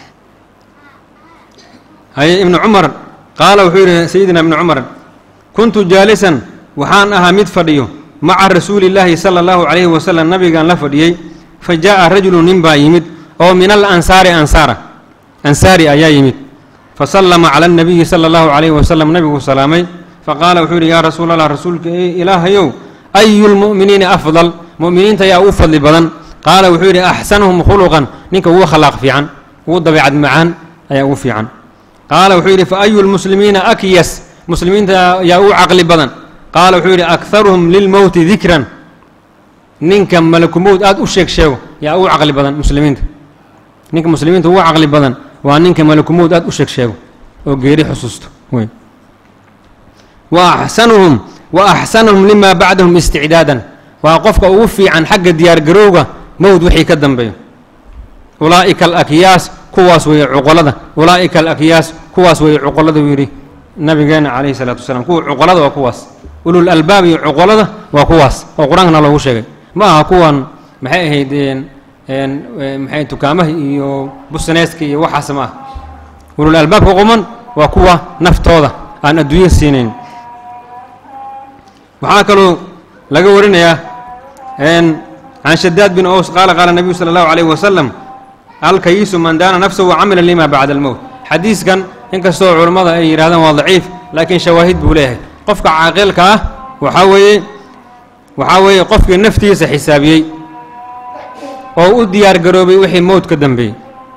Speaker 1: haye ibnu cumar qaala wuxuu yidhi sayidina ibnu cumar kuntu jaalisan waxaan ahaa mid fadhiyo maca rasuuli illaahi sala allahu calayhi wasalam nabigaan la fadhiyey fa jaa'a rajulu nin baa yimid oo min al ansaari ansaara ansaari ayaa yimid fa sallama cala annabiyi sala allahu calayhi wasalam nabigu salaamay faqaala wuxuu yidhi yaa rasuul allah rasuulka ilaahayow ayu lmu'miniina afdal mu'miniinta ayaa u fadli badan qaala wuxuu yidhi axsanuhum khuluqan ninka ugu khalaaq fiican ugu dabeecad macaan ayaa ugu fiican qaala wuxuu yidhi fa ayu lmuslimiina akyas muslimiinta ayaa ugu caqli badan qaala wuxuu yidhi akharuhum lilmowti dikran ninka malakumowd aada u sheeg sheego yaa ugu caqli badan muslimiinta ninka muslimiinta ugu caqli badan waa ninka malakumowd aad u sheeg sheego oo geeri xusuusto wey wa axsanuhum wa axsanuhum limaa bacdahum isticdaadan waa qofka ugu fiican xagga diyaargarowga mowd wixii ka dambeeyo ulaa'ika alakyaas kuwaas weeye cuqolada ulaa'ika alakyaas kuwaas weeye cuqolada buu yidhi nabigeena calayhi salaatu wasalaam kuwa cuqolada waa kuwaas ulul albaab iyo cuqolada waa kuwaas oo qur-aankana loogu sheegay ma aha kuwan maxay ahayd maxay dukaamaha iyo busineeska iyo waxaas ma aha ulul albaabka quman waa kuwa naftooda aan adduunya siinayn waxaa kaloo laga warinayaa can shadaad bin ows qaala qaala nabiyu sala allahu calayh wasalam alkayisu man daana nafsahu wacamila lima bacda almowt xadiiskan inkastoo culammada ay yidhahdaan waa daciif laakiin shawaahid buu leeyahay qofka caaqilka ah waxaa weeye waxaa weeye qofkii naftiisa xisaabiyey oo u diyaar garoobay wixii mowt ka dambeeyey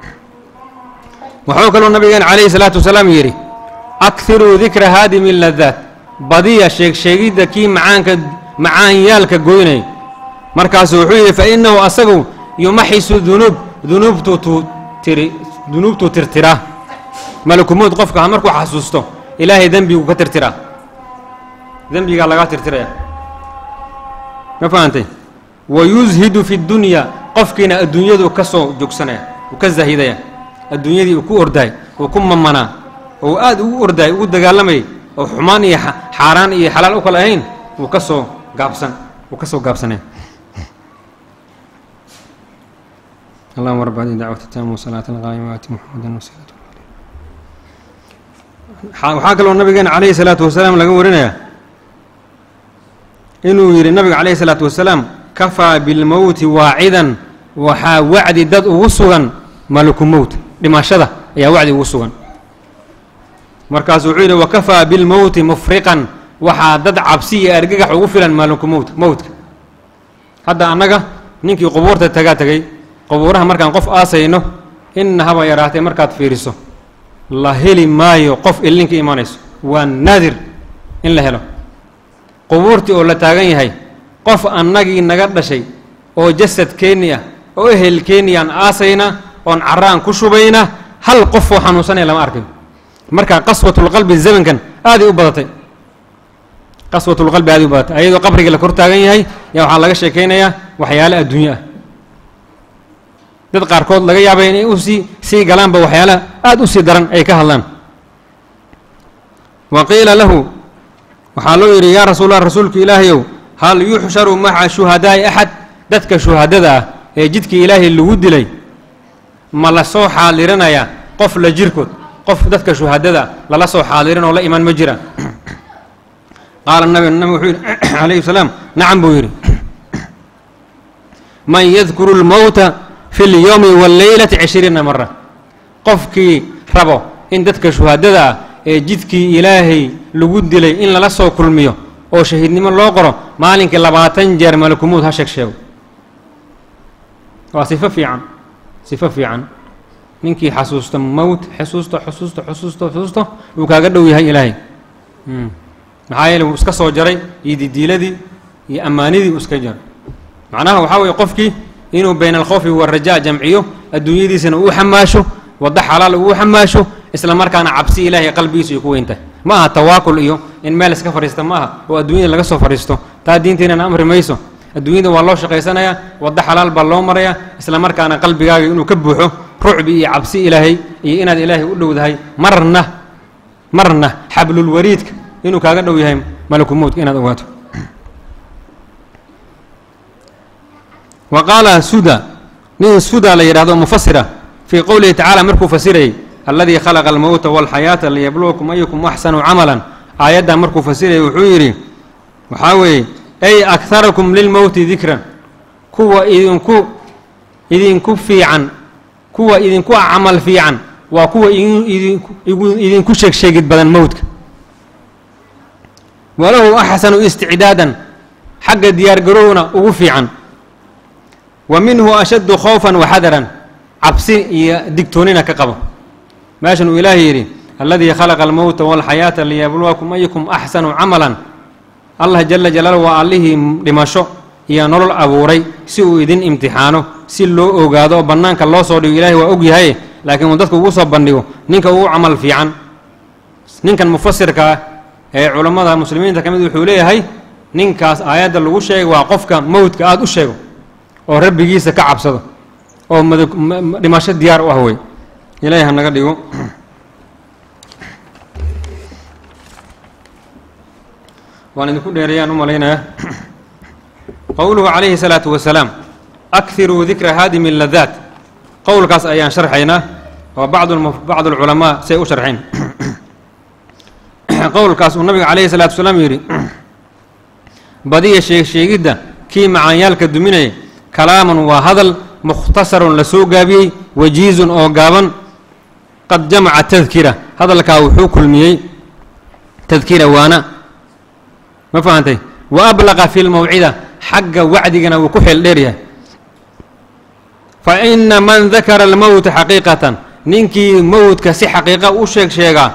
Speaker 1: wuxuu kaloo nabigeena calayhi salaatu wasalaam yidhi akhiruu dikra haadimi ladaat badiya sheeg sheegidda kii macaanka macaanyaalka goynay markaasu wuxuu yidhi fa innahu asagu yumaxisu dunuub dunuubtuu tuu tiri dunuubtuu tirtiraa malakumowd qofka markuu xasuusto ilaahay dembiguu ka tirtiraa dembigaa lagaa tirtiraya ma fahantay wa yushidu fi dunya qofkiina adduunyadu ka soo joogsanaya uu ka zahidaya adduunyadii uu ku ordaay uu ku mamanaa oo aad ugu ordaay ugu dagaalamayay oo xumaan iyo xaaraan iyo xalaal u kala ahayn wuu ka soo gaabsan wuu ka soo gaabsanaya allahuma rab hadihi dacwat taama wasalaat alqaayima waati muxamadan wasilat waxaa kaloo nabigeena calayhi salaatu wasalaam laga warinayaa inuu yidhi nabiga calayhi salaatu wasalaam kafaa bilmowti waacidan waxaa wacdi dad ugu sugan malaku mowt dhimashada ayaa wacdi ugu sugan markaasu wuxuu yidhi wakafaa bilmowti mufriqan waxaa dad cabsi iyo argagax ugu filan malaku mowt mowtka hadda annaga ninkii qubuurta tagaa tegay qubuuraha markaan qof aasayno inna haba yaraatee markaad fiiriso la heli maayo qof illinka imanayso waa naadir in la helo qubuurtii oo la taagan yahay qof annagii naga dhashay oo jasadkeenni ah oo ehelkeenni aan aasayna oon carraan ku shubayna hal qofoo xanuunsanaya lama arkayo marka qaswatulqalbi zamankan aaday u badatay qaswatulqalbi aaday u badatay ayadoo qabrigii la kor taagan yahay yaa waxaa laga sheekaynayaa waxyaale adduunye ah dad qaarkood laga yaabay inay u sii sii galaanba waxyaalaha aada u sii daran ay ka hadlaan wa qiila lahu waxaa loo yidhi yaa rasuulallah rasuulka ilaahayow hal yuxsharu maca shuhadaa'i axad dadka shuhadada ah ee jidkii ilaahay lagu dilay ma la soo xaadirinayaa qof la jirkood qof dadka shuhadada ah lala soo xaadirin oo la imaan ma jiraan qaala nabi nabi wuxuu yidhi calayhi salaam nacam buu yidhi man yadkuru lmowta fi lyowmi walleylati cishriina mara qofkii rabo in dadka shuhadada ah ee jidkii ilaahay lagu dilay in lala soo kulmiyo oo shahiidnimo loo qoro maalinkii labaatan jeer malakumuud ha sheeg sheego waa sifo fiican sifo fiican ninkii xasuusta mowt xusuusto xusuusto xusuusto xusuusto wuu kaaga dhow yahay ilaahay maxaa yeele wuu iska soo jaray iyo didiiladii iyo ammaanidii uu iska jaray macnaha waxaa weeye qofkii inuu bayna alkhawfi waalrajaa jamciyo adduunyadiisana uu xamaasho waddo xalaal uu xamaasho isla markaana cabsi ilaahay qalbigiisu ay ku weyntahay ma aha tawaakul iyo in meel iska fadhiista ma aha oo adduunyada laga soo fadhiisto taa diinteennana amri mayso adduunyada waa loo shaqaysanayaa waddo xalaal baa loo marayaa isla markaana qalbigaaga inuu ka buuxo rucbi iyo cabsi ilaahay iyo inaad ilaahay u dhowdahay marna marna xablulwariidka inuu kaaga dhow yahay malakumowdka inaad ogaato wa qaala suda nin suda la yidhahdo mufasira fii qowlihi tacaala markuu fasirayay alladii khalaqa almowta walxayaata liyabluwakum ayukum axsanu camalan aayaddan markuu fasirayay wuxuu yidhi waxaa weeye ay akharakum lilmowti dikran kuwa idinku idinku fiican kuwa idinku camal fiican waa kuwa idinku sheeg sheegid badan mowdka walahu axsanu isticdaadan xagga diyaargarowna ugu fiican wa minhu ashaddu khawfan waxadaran cabsi iyo digtoonina ka qabo meeshan uu ilaahay yidhi alladii khalaqa almowta walxayaata liyabluwakum ayukum axsanu camalan allah jala jalaaluhu waa allihii dhimasho iyo nolol abuuray si uu idin imtixaano si loo ogaado oo bannaanka loo soo dhigo ilaahay waa og yahay laakiin uu dadka ugu soo bandhigo ninka ugu camal fiican ninkan mufasirka ah ee culammada muslimiinta ka mid wuxuu leeyahay ninkaas aayadda lagu sheegay waa qofka mowdka aada u sheego oo rabbigiisa ka cabsado oo mad dhimasho diyaar u ah wey ilaahay ha naga dhigo waan idinku dheereeyaan u malaynayaa qowluhu calayhi salaatu wasalaam akhiruu dikra haadimi ladaat qowlkaas ayaan sharxaynaa oo bacdu bacdu alculamaa say u sharxeen qowlkaas uu nabiga calayhi salaatu wasalaam yidhi badiya sheeg sheegidda kii macaanyaalka duminaya kalaaman waa hadal mukhtasarun la soo gaabiyey wajiizun oo gaaban qad jamaca tadkira hadalkaa wuxuu kulmiyey tadkira waana ma fahantay wa ablaqa fi lmawcida xagga wacdigana wuu ku xeel dheer yahay fa ina man dakara almowta xaqiiqatan ninkii mowdka si xaqiiqa u sheeg sheegaa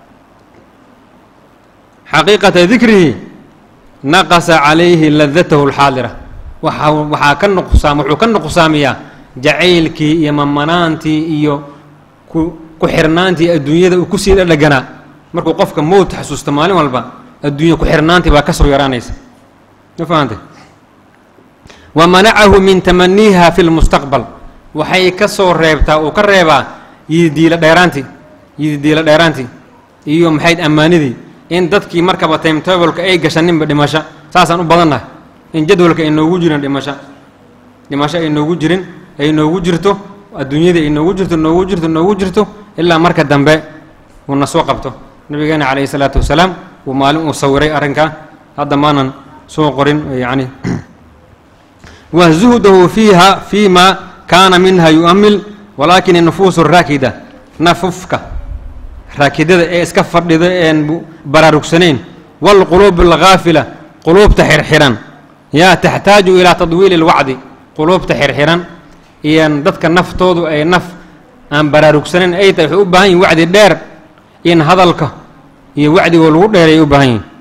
Speaker 1: xaqiiqata dikrihi naqasa calayhi ladatahu alxaadira waxa waxaa ka nuqsaam wuxuu ka nuqsaamiyaa jacaylkii iyo mamanaantii iyo ku ku xirnaantii adduunyada uu kusii dhadhaganaa markuu qofka mowt xasuusto maalin walba adduunya ku xirnaantii baa ka soo yaraanaysa ma fahantay wa manacahu min tamaniiha fi lmustaqbal waxay ka soo reebtaa uu ka reebaa yididiilo dheeraantii yididiilo dheeraantii iyo maxayd ammaanidii in dadkii markaba timetableka ay gashaninba dhimasho saasaan u badannahay in jadwalka ay noogu jirin dhimasho dhimasho ay noogu jirin ay noogu jirto adduunyadii ay noogu jirto noogu jirto noogu jirto ilaa marka dambe uu na soo qabto nabigeena calayhi salaatu wasalaam uu maalin uu sawiray arrinkaa hadda maanan soo qorin yacni wa zuhdahu fiiha fii ma kaana minha yu'amil walaakin inufuusu raakida nafufka raakidada ee iska fadhida een baraarugsanayn waalquluub alghaafila quluubta xirxiran yaa taxtaaju ilaa tadwiili اlwacdi quluubta xirxiran iyan dadka naftoodu ay naf aan baraarugsanayn ay tahay waxay u baahan yihin wacdi dheer in hadalka iyo wacdigoo lagu dheeray ay u baahan yihin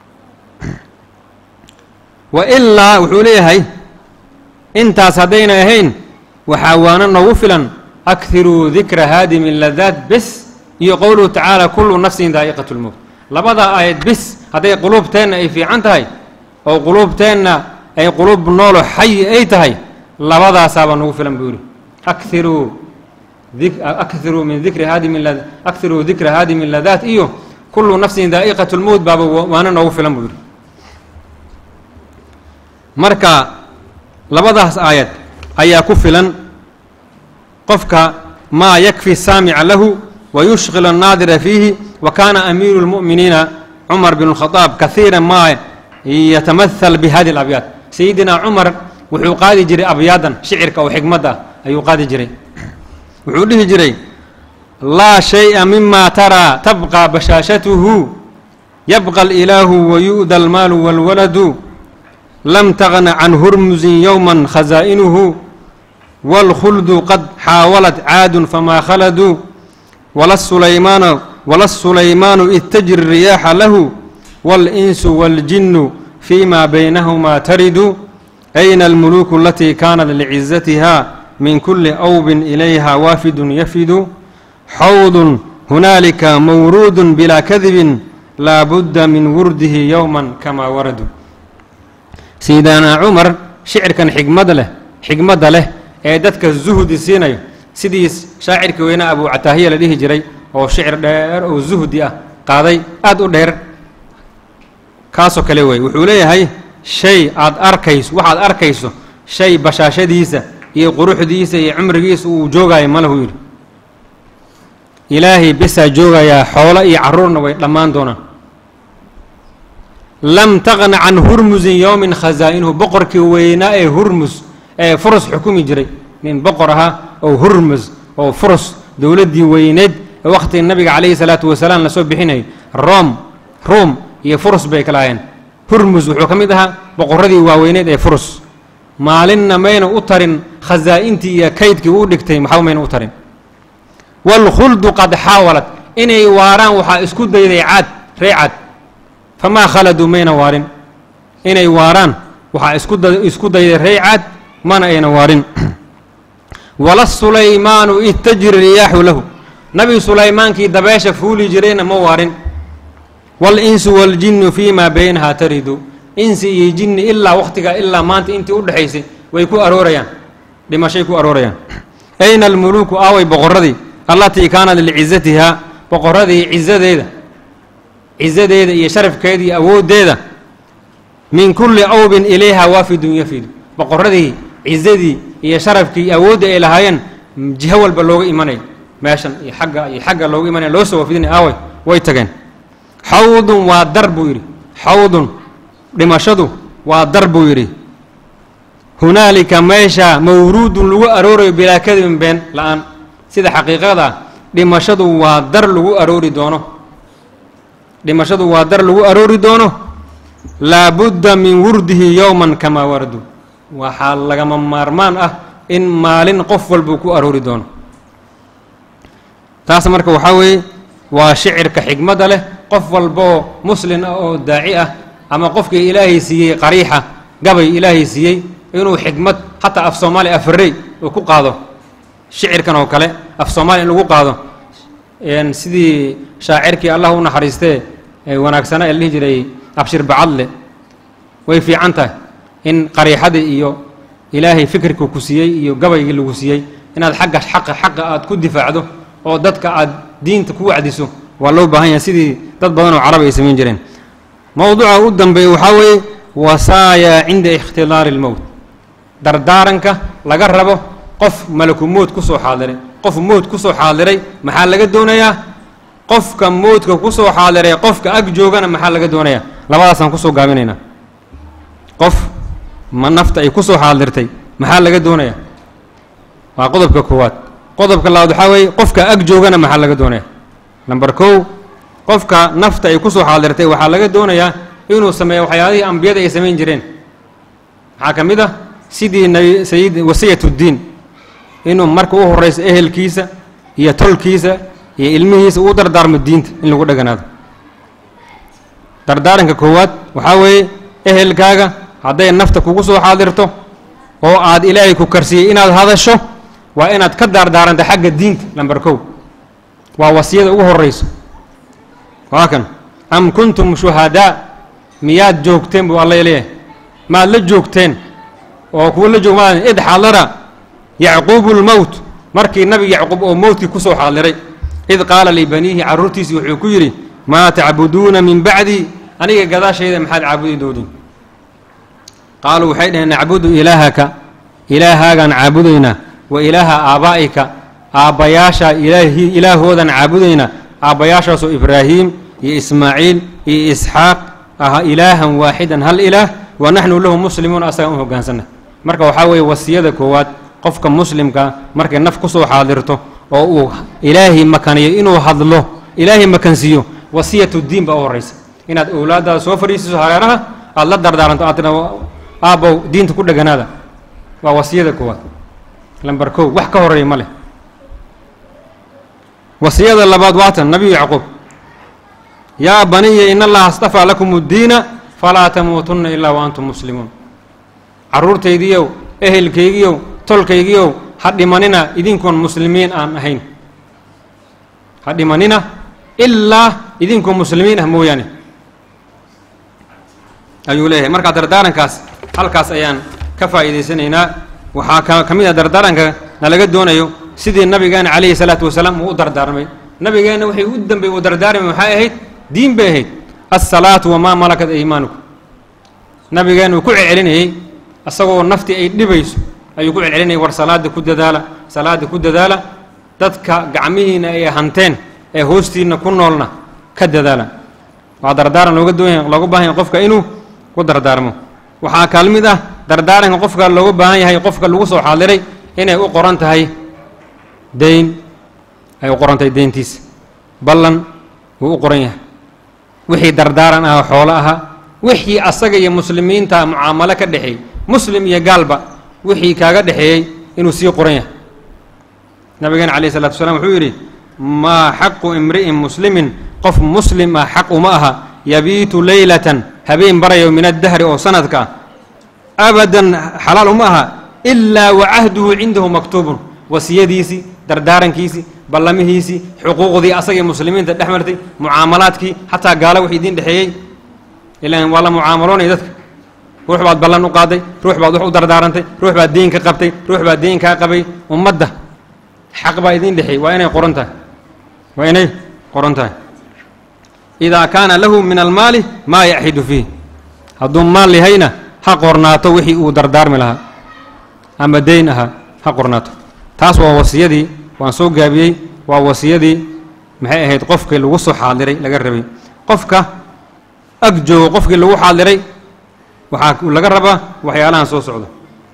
Speaker 1: wa ilaa wuxuu leeyahay intaas haddayna ahayn waxaa waana noogu filan akhiruu dikra haadimi ladaat bes iyo qowluhu tacaala kullu nafsin daa'iqat lmowt labadaa aayad bis hadday quluubteenna ay fiican tahay oo quluubteenna ay quluub noolo xayi ay tahay labadaasaabaa nagu filan buu yidhi akhiruu akhiruu min dikri haadimi akhiruu dikra haadimi ladaat iyo kullu nafsin daa'iqat lmowt baaba waana noogu filan buu yidhi marka labadaas aayad ayaa ku filan qofka maa yakfi saamica lahu wa yushqil annaadira fiihi wa kaana amiiru lmu'miniina cumar bn اlkhadaab kahiira maa yatamahal bihadi alabyaad sayidina cumar wuxuu qaadi jiray abyaadan shicirka oo xikmadda ah ayuu qaadi jiray wuxuu dhihi jiray laa shay'a mima taraa tabqa bashaashatuhu yabqa alilaahu wayu'da almaalu wاlwaladu lam tagna can hurmusin yowma khazaa'inuhu wاlkhuldu qad xaawalat caadun famaa khaladuu wala sulaymaanu wala sulaymaanu id tajri riyaaxa lahu wاlinsu wاljinu fima baynahumaa taridu ayna almuluuku alatii kaanat licizatiha min kuli awbin ilayha waafidun yafidu xawdun hunaalika mawruudun bilaa kadibin laa budda min wurdihi yowma kamaa waradu sayidana cumar shicirkan xigmad leh xigmadda leh ee dadka zuhdi siinayo sidii shaacirkii weynaa abu cataahiya la dhihi jiray oo shicir dheer oo zuhdi ah qaaday aada u dheer kaasoo kale wey wuxuu leeyahay shay aad arkayso waxaad arkayso shay bashaashadiisa iyo quruxdiisa iyo cumrigiisa uu joogayo malahu yidhi ilaahay besaa joogayaa xoolo iyo carruurna way dhammaan doonaan lam taqna can hurmusin yowmin khazaa'inuhu boqorkii weynaa ee hurmus ee furus xukumi jiray nin boqor ahaa oo hurmus oo furus dowladdii weyneed ee wakhtiga nabiga calayhi salaatu wasalaam lasoo bixinayay rom ruum iyo furus bay kala ahayeen hurmus wuxuu ka mid ahaa boqorradii waaweyneed ee furus maalinna mayna u tarin khasaa'intii iyo kaydkii uu dhigtay maxba mayna u tarin waalkhuldu qad xaawalad inay waaraan waxaa isku dayday caad ree caad famaa khaladuu mayna waarin inay waaraan waxaa isku da isku dayday ree caad mana ayna waarin wala sulaymaanu id tajri riyaaxu lahu nabi sulaymaankii dabeesha fuuli jirayna ma waarin walinsu waaljinnu fii maa baynahaa taridu insi iyo jinni ilaa wakhtigaa ilaa maanta intii u dhexaysay way ku aroorayaan dhimashay ku aroorayaan ayna almuluuku aaway boqorradii allatii kaanat licizatihaa boqorradii cizadeeda cizadeeda iyo sharafkeeda iyo awooddeeda min kulli awbin ilayha waafidun yafidu boqorradii cizadii iyo sharafkii iyo awoodda ay lahaayeen jiho walba looga imanay meeshan iyo xagga iyo xagga looga imanaya loo soo waafidinay aaway way tageen xawdun waa dar buu yidhi xawdun dhimashadu waa dar buu yidhi hunaalika meesha mawruudun lagu aroorayo bilaa kadibin been la-aan sida xaqiiqada dhimashadu waa dar lagu aroori doono dhimashadu waa dar lagu aroori doono laabudda min wurdihi yowman kamaa wardu waxaa lagama maarmaan ah in maalin qof walbuu ku aroori doono taas marka waxaa weeye waa shicirka xigmadda leh qof walbaoo muslin ah oo daaci ah ama qofkii ilaahay siiyey qariixa gabay ilaahay siiyey inuu xigmad xataa af soomaaliya afarey uu ku qaado shicirkan oo kale af soomaaliya in lagu qaado sidii shaacirkii allah u naxariistee ee wanaagsana ee la dhihi jiray abshir bacadle way fiican tahay in qariixadii iyo ilaahay fikirka ku siiyey iyo gabaygii lagu siiyey inaad xagga xaqa xaqa aad ku difaacdo oo dadka aad diinta ku wacdiso waa loo baahan yahay sidii dad badan oo carab ay samayn jireen mowduuca u dambeeya waxaa weeye wasaaya cinda ikhtidaari اlmowt dardaaranka laga rabo qof malaku mood ku soo xaadiray qof mood ku soo xaadiray maxaa laga doonayaa qofka moodka ku soo xaadiray qofka ag joogana maxaa laga doonayaa labadaasaan kusoo gaabinaynaa qof ma nafta ay ku soo xaadirtay maxaa laga doonayaa waa qodobka koowaad qodobka labaad waxaa weeye qofka ag joogana maxaa laga doonaya number kow qofka nafta ay ku soo xaadirtay waxaa laga doonayaa inuu sameeyo waxyaalihii ambiyada ay samayn jireen maxaa ka mid ah sidii nabi sayid wasiyat uddiin inuu marka u horrayso ehelkiisa iyo tolkiisa iyo ilmihiisa uu dardaarmo diinta in lagu dheganaado dardaaranka koowaad waxaa weeye ehelkaaga hadday nafta kugu soo xaadirto oo aad ilaahay ku karsiyey inaad hadasho waa inaad ka daardaaranta xagga diinta lamber kow waa wasiyada ugu horrayso waa kan am kuntum shuhadaa miyaad joogteen buu alla leeyahay maad la joogteen oo kuwa la joog ma id xadara yacquubu lmowt markii nabi yacquub oo mowtkii ku soo xaadiray id qaala libaniihi carruurtiisii wuxuu ku yidhi maa tacbuduuna min bacdii aniga gadaashayda maxaad caabudi doodin qaaluu waxay dhaheen nacbudu ilaahaka ilaahaagaan caabudaynaa wa ilaaha aabaa'ika aabbayaasha ilaahi ilaahoodan caabudaynaa aabbayaashaasoo ibraahiim iyo ismaaciil iyo isxaaq aha ilaahan waaxidan hal ilaah wa naxnu lahu muslimuun asagaan u hoggaansanna marka waxaa weeye wasiyada koowaad qofka muslimka markay naf ku soo xaadirto oo uu ilaahay makaniyo inuu hadlo ilaahay makansiiyo wasiyatu diin baa u horraysa inaad owlaaddaada soo fadhiisiso hareeraha aada la dardaaranto aad tidha aabbow diinta ku dheganaada waa wasiyada koowaad lamber kow wax ka horreeya ma leh wasiyada labaad waatan nabiyu yacquub yaa baniya in allaha astafaa lakum uddiina falaa tamuutunna ilaa wa antum muslimuun carruurtaydiiyow ehelkaygiiow tolkaygiiow ha dhimanina idinkoon muslimiin aan ahayn ha dhimanina ilaa idinkoo muslimiin ah mooyaane ayuu leeyahay markaa dardaarankaas halkaas ayaan ka faa'iidaysanaynaa waxaa ka ka mid ah dardaaranka nalaga doonayo sidii nabigeena calayhi salaatu wasalaam uu u dardaarmay nabigeenna waxay u dambey uu dardaarmay maxay ahayd diin bay ahayd assalaatu wamaa malakat aymaanukum nabigeenna uu ku celcelinayey isagoo naftii ay dhibayso ayuu ku celcelinayay war salaada ku dadaala salaada ku dadaala dadka gacmihiina ay hanteen ee hoostiinna ku noolna ka dadaala waa dardaaran looga doonyahay looga baahan yahay qofka inuu ku dardaarmo waxaa kaal mid ah dardaaranka qofka looga baahan yahay qofka lagu soo xaadiray inay u qoran tahay dayn ay u qoran tahay deyntiisa ballan wuu u qoran yahay wixii dardaaran ah xoolo ahaa wixii asaga iyo muslimiinta mucaamalo ka dhexeeyey muslim iyo gaalba wixii kaaga dhexeeyey inuu sii qoran yahay nabigeena calayh isalatu wasalaam wuxuu yidhi maa xaqu imri'in muslimin qof muslim ah xaq uma aha yabiitu leylatan habeen barayo min addahri oo sanadka ah abadan xalaal uma aha ilaa wa cahduhu cindahu maktuubun wasiyadiisii dardaarankiisii ballamihiisii xuquuqdii asagii muslimiinta dhex martay mucaamalaadkii xataa gaalo wix idiin dhexeeyey ilaan waa la mucaamaloonaya dadka ruux baad ballan u qaaday ruux baad wax u dardaarantay ruux baad deen ka qabtay ruux baad deen kaa qabay ummadda xaq baa idiin dhexeeyey waa inay qoran tahay waa inay qoran tahay idaa kaana lahu min almaali maa yaxidu fiih hadduu maal yahayna ha qornaato wixii uu dardaarmi lahaa ama deyn ahaa ha qornaato taas waa wasiyadii waan soo gaabiyey waa wasiyadii maxay ahayd qofkii lagu soo xaadiray laga rabay qofka ag joogo qofkii lagu xaadiray waxaa laga rabaa waxyaalahan soo socdo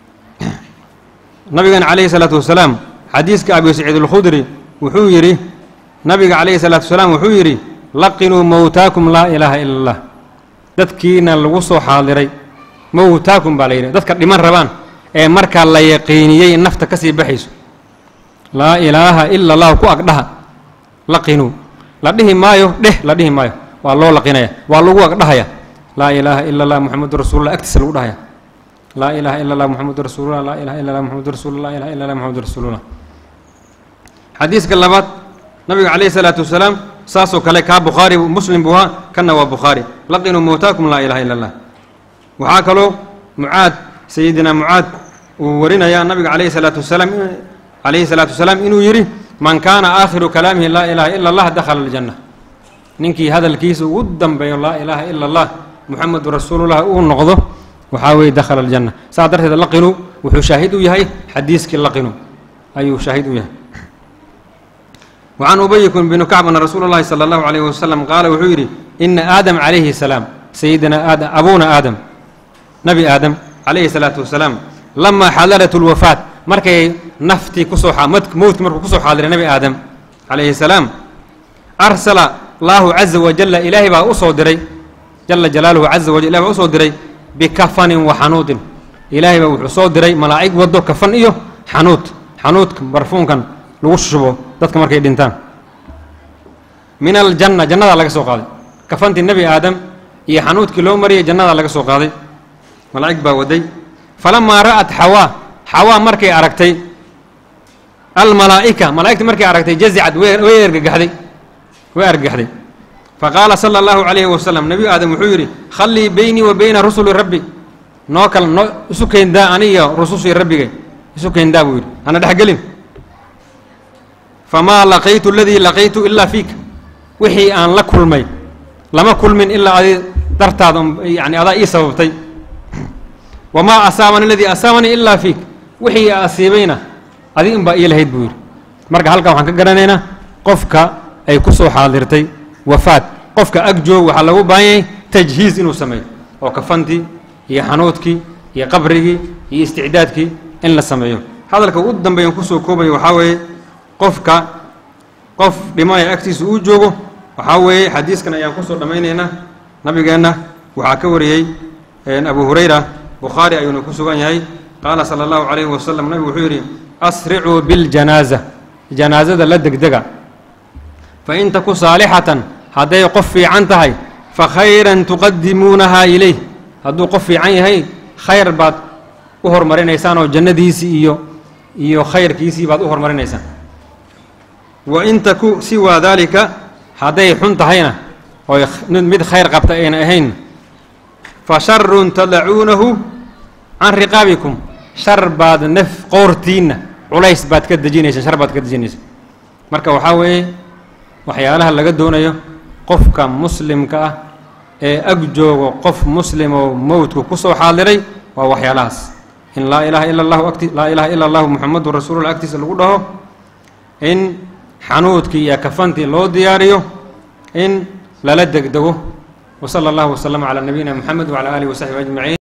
Speaker 1: nabigan calayhi salaatu wasalaam xadiiska abi saciid alkhudri wuxuu yidhi nabiga calayhi salaatu wasalaam wuxuu yidhi laqinuu mowtaakum laa ilaaha ila allah dadkiina lagu soo xaadiray mowtaakum baa la yidhi dadka dhiman rabaan ee markaa la yaqiiniyey in nafta ka sii baxayso laa ilaaha ila allahu ku agdhaha laqinuu la dhihi maayo dheh la dhihi maayo waa loo laqinaya waa lagu agdhahaya laa ilaaha ila allah muxamadu rasuulullah agtiisa lagu dhahaya laa ilaaha ila allah muxamadu rasuulullah laa ilaha illa allah muxamadu rasuulullah laa ilaha illa allah muxamadu rasuulullah xadiiska labaad nabiga calayhi salaatu wasalaam saasoo kale kaa bukhaari muslim buu ahaa kanna waa bukhaari laqinuu mowtaakum laa ilaha illa allah waxaa kaloo mucaad sayidina mucaad uu warinayaa nabiga calayhi salaatu wasalaam calayhi salaatu wasalaam inuu yidhi man kaana aakhiru kalaamihi laa ilaaha ila allah dakhala aljanna ninkii hadalkiisa ugu dambeeyo laa ilaaha ila allah muxamedu rasuulullah uu noqdo waxaa weeye dakhala aljanna saas darteed laqinu wuxuu shaahid u yahay xadiiskii laqinu ayuu shaahid u yahay wacan ubayikun binu kacb ana rasuula اllahi salى اllahu alayh wasalam qaala wuxuu yidhi ina aadam calayhi salaam sayidina aadam abuuna aadam nabi aadam calayhi salaatu wasalaam lamaa xadarat اlwafaat markay naftii kusoo mowdki markuu kusoo xaadiray nabi aadam calayhi salaam arsala laahu caza wajalla ilaahay baa u soo diray jala jalaaluhu caza wajal ilahi baa usoo diray bikafanin wa xanuudin ilaahay baa wuxuu soo diray malaa'ig waddo kafan iyo xanuud xanuudka barfuunkan lagu shubo dadka markay dhintaan min aljanna jannadaa laga soo qaaday kafantii nebi aadam iyo xanuudkii loo mariyay jannadaa laga soo qaaday malaa'ig baa waday falamaa ra'at xawaa xawaa markay aragtay almalaa'ika malaa'igta markay aragtay jazicad way argagaxday way argagaxday faqaala sala allahu calayhi wasalam nebi aadam wuxuu yidhi khallii beynii wa beyna rusuli rabbi noo kal noo isu keyndaa aniyo rusushii rabbigay isu keyndaa buu yidhi hana dhexgelin famaa laqaytu aladii laqaytu ilaa fiika wixii aan la kulmay lama kulmin ilaa adi dartaada yani adaa ii sababtay wamaa asaabani aladii asaabanii ilaa fiik wixii asiibayna adi inbaa ii lahayd buu yidhi marka halkan waxaan ka garanaynaa qofka ay ku soo xaadirtay wafaad qofka ag joog waxaa lagu baahan yahay tajhiiz inuu sameeyo oo kafantii iyo xanuudkii iyo qabrigii iyo isticdaadkii in la sameeyo hadalka ugu dambeeyan kusoo koobayo waxaa weeye qofka qof dhimanaya agtiisa uu joogo waxaa weeye xadiiskan ayaan kusoo dhammaynaynaa nabigeenna waxaa ka wariyey abu hurayra bukhaari ayuuna ku sugan yahay qaala sala allahu calayhi wasalam nabigu wuxuu yidhi asricuu biljanaaza janaasada la degdega fa in taku saalixatan hadday qof fiican tahay fa khayran tuqadimuunahaa ilayh hadduu qof fiican yahay khayr baad u hormarinaysaan oo jannadiisii iyo iyo khayrkiisii baad u hormarinaysaan wa in taku siwaa daalika hadday xun tahayna oy mid khayr qabta ayna ahayn fa sharun tadacuunahu can riqaabikum shar baad naf qoortiinna culays baad ka dejinaysaan shar baad ka dejinaysaan marka waxaa weeye waxyaalaha laga doonayo qofka muslimka ah ee ag joogo qof muslim oo mowdku ku soo xaadiray waa waxyaalahaas in laa ilaaha ila allahu ati laa ilaaha ila allahu muxamadu rasuulullah agtiisa lagu dhaho in xanuudkii iyo kafantii loo diyaariyo in lala degdego wa sala allahu waslama calaa nabiyina moxamed wacala aalihi wasaxbi ajmaciin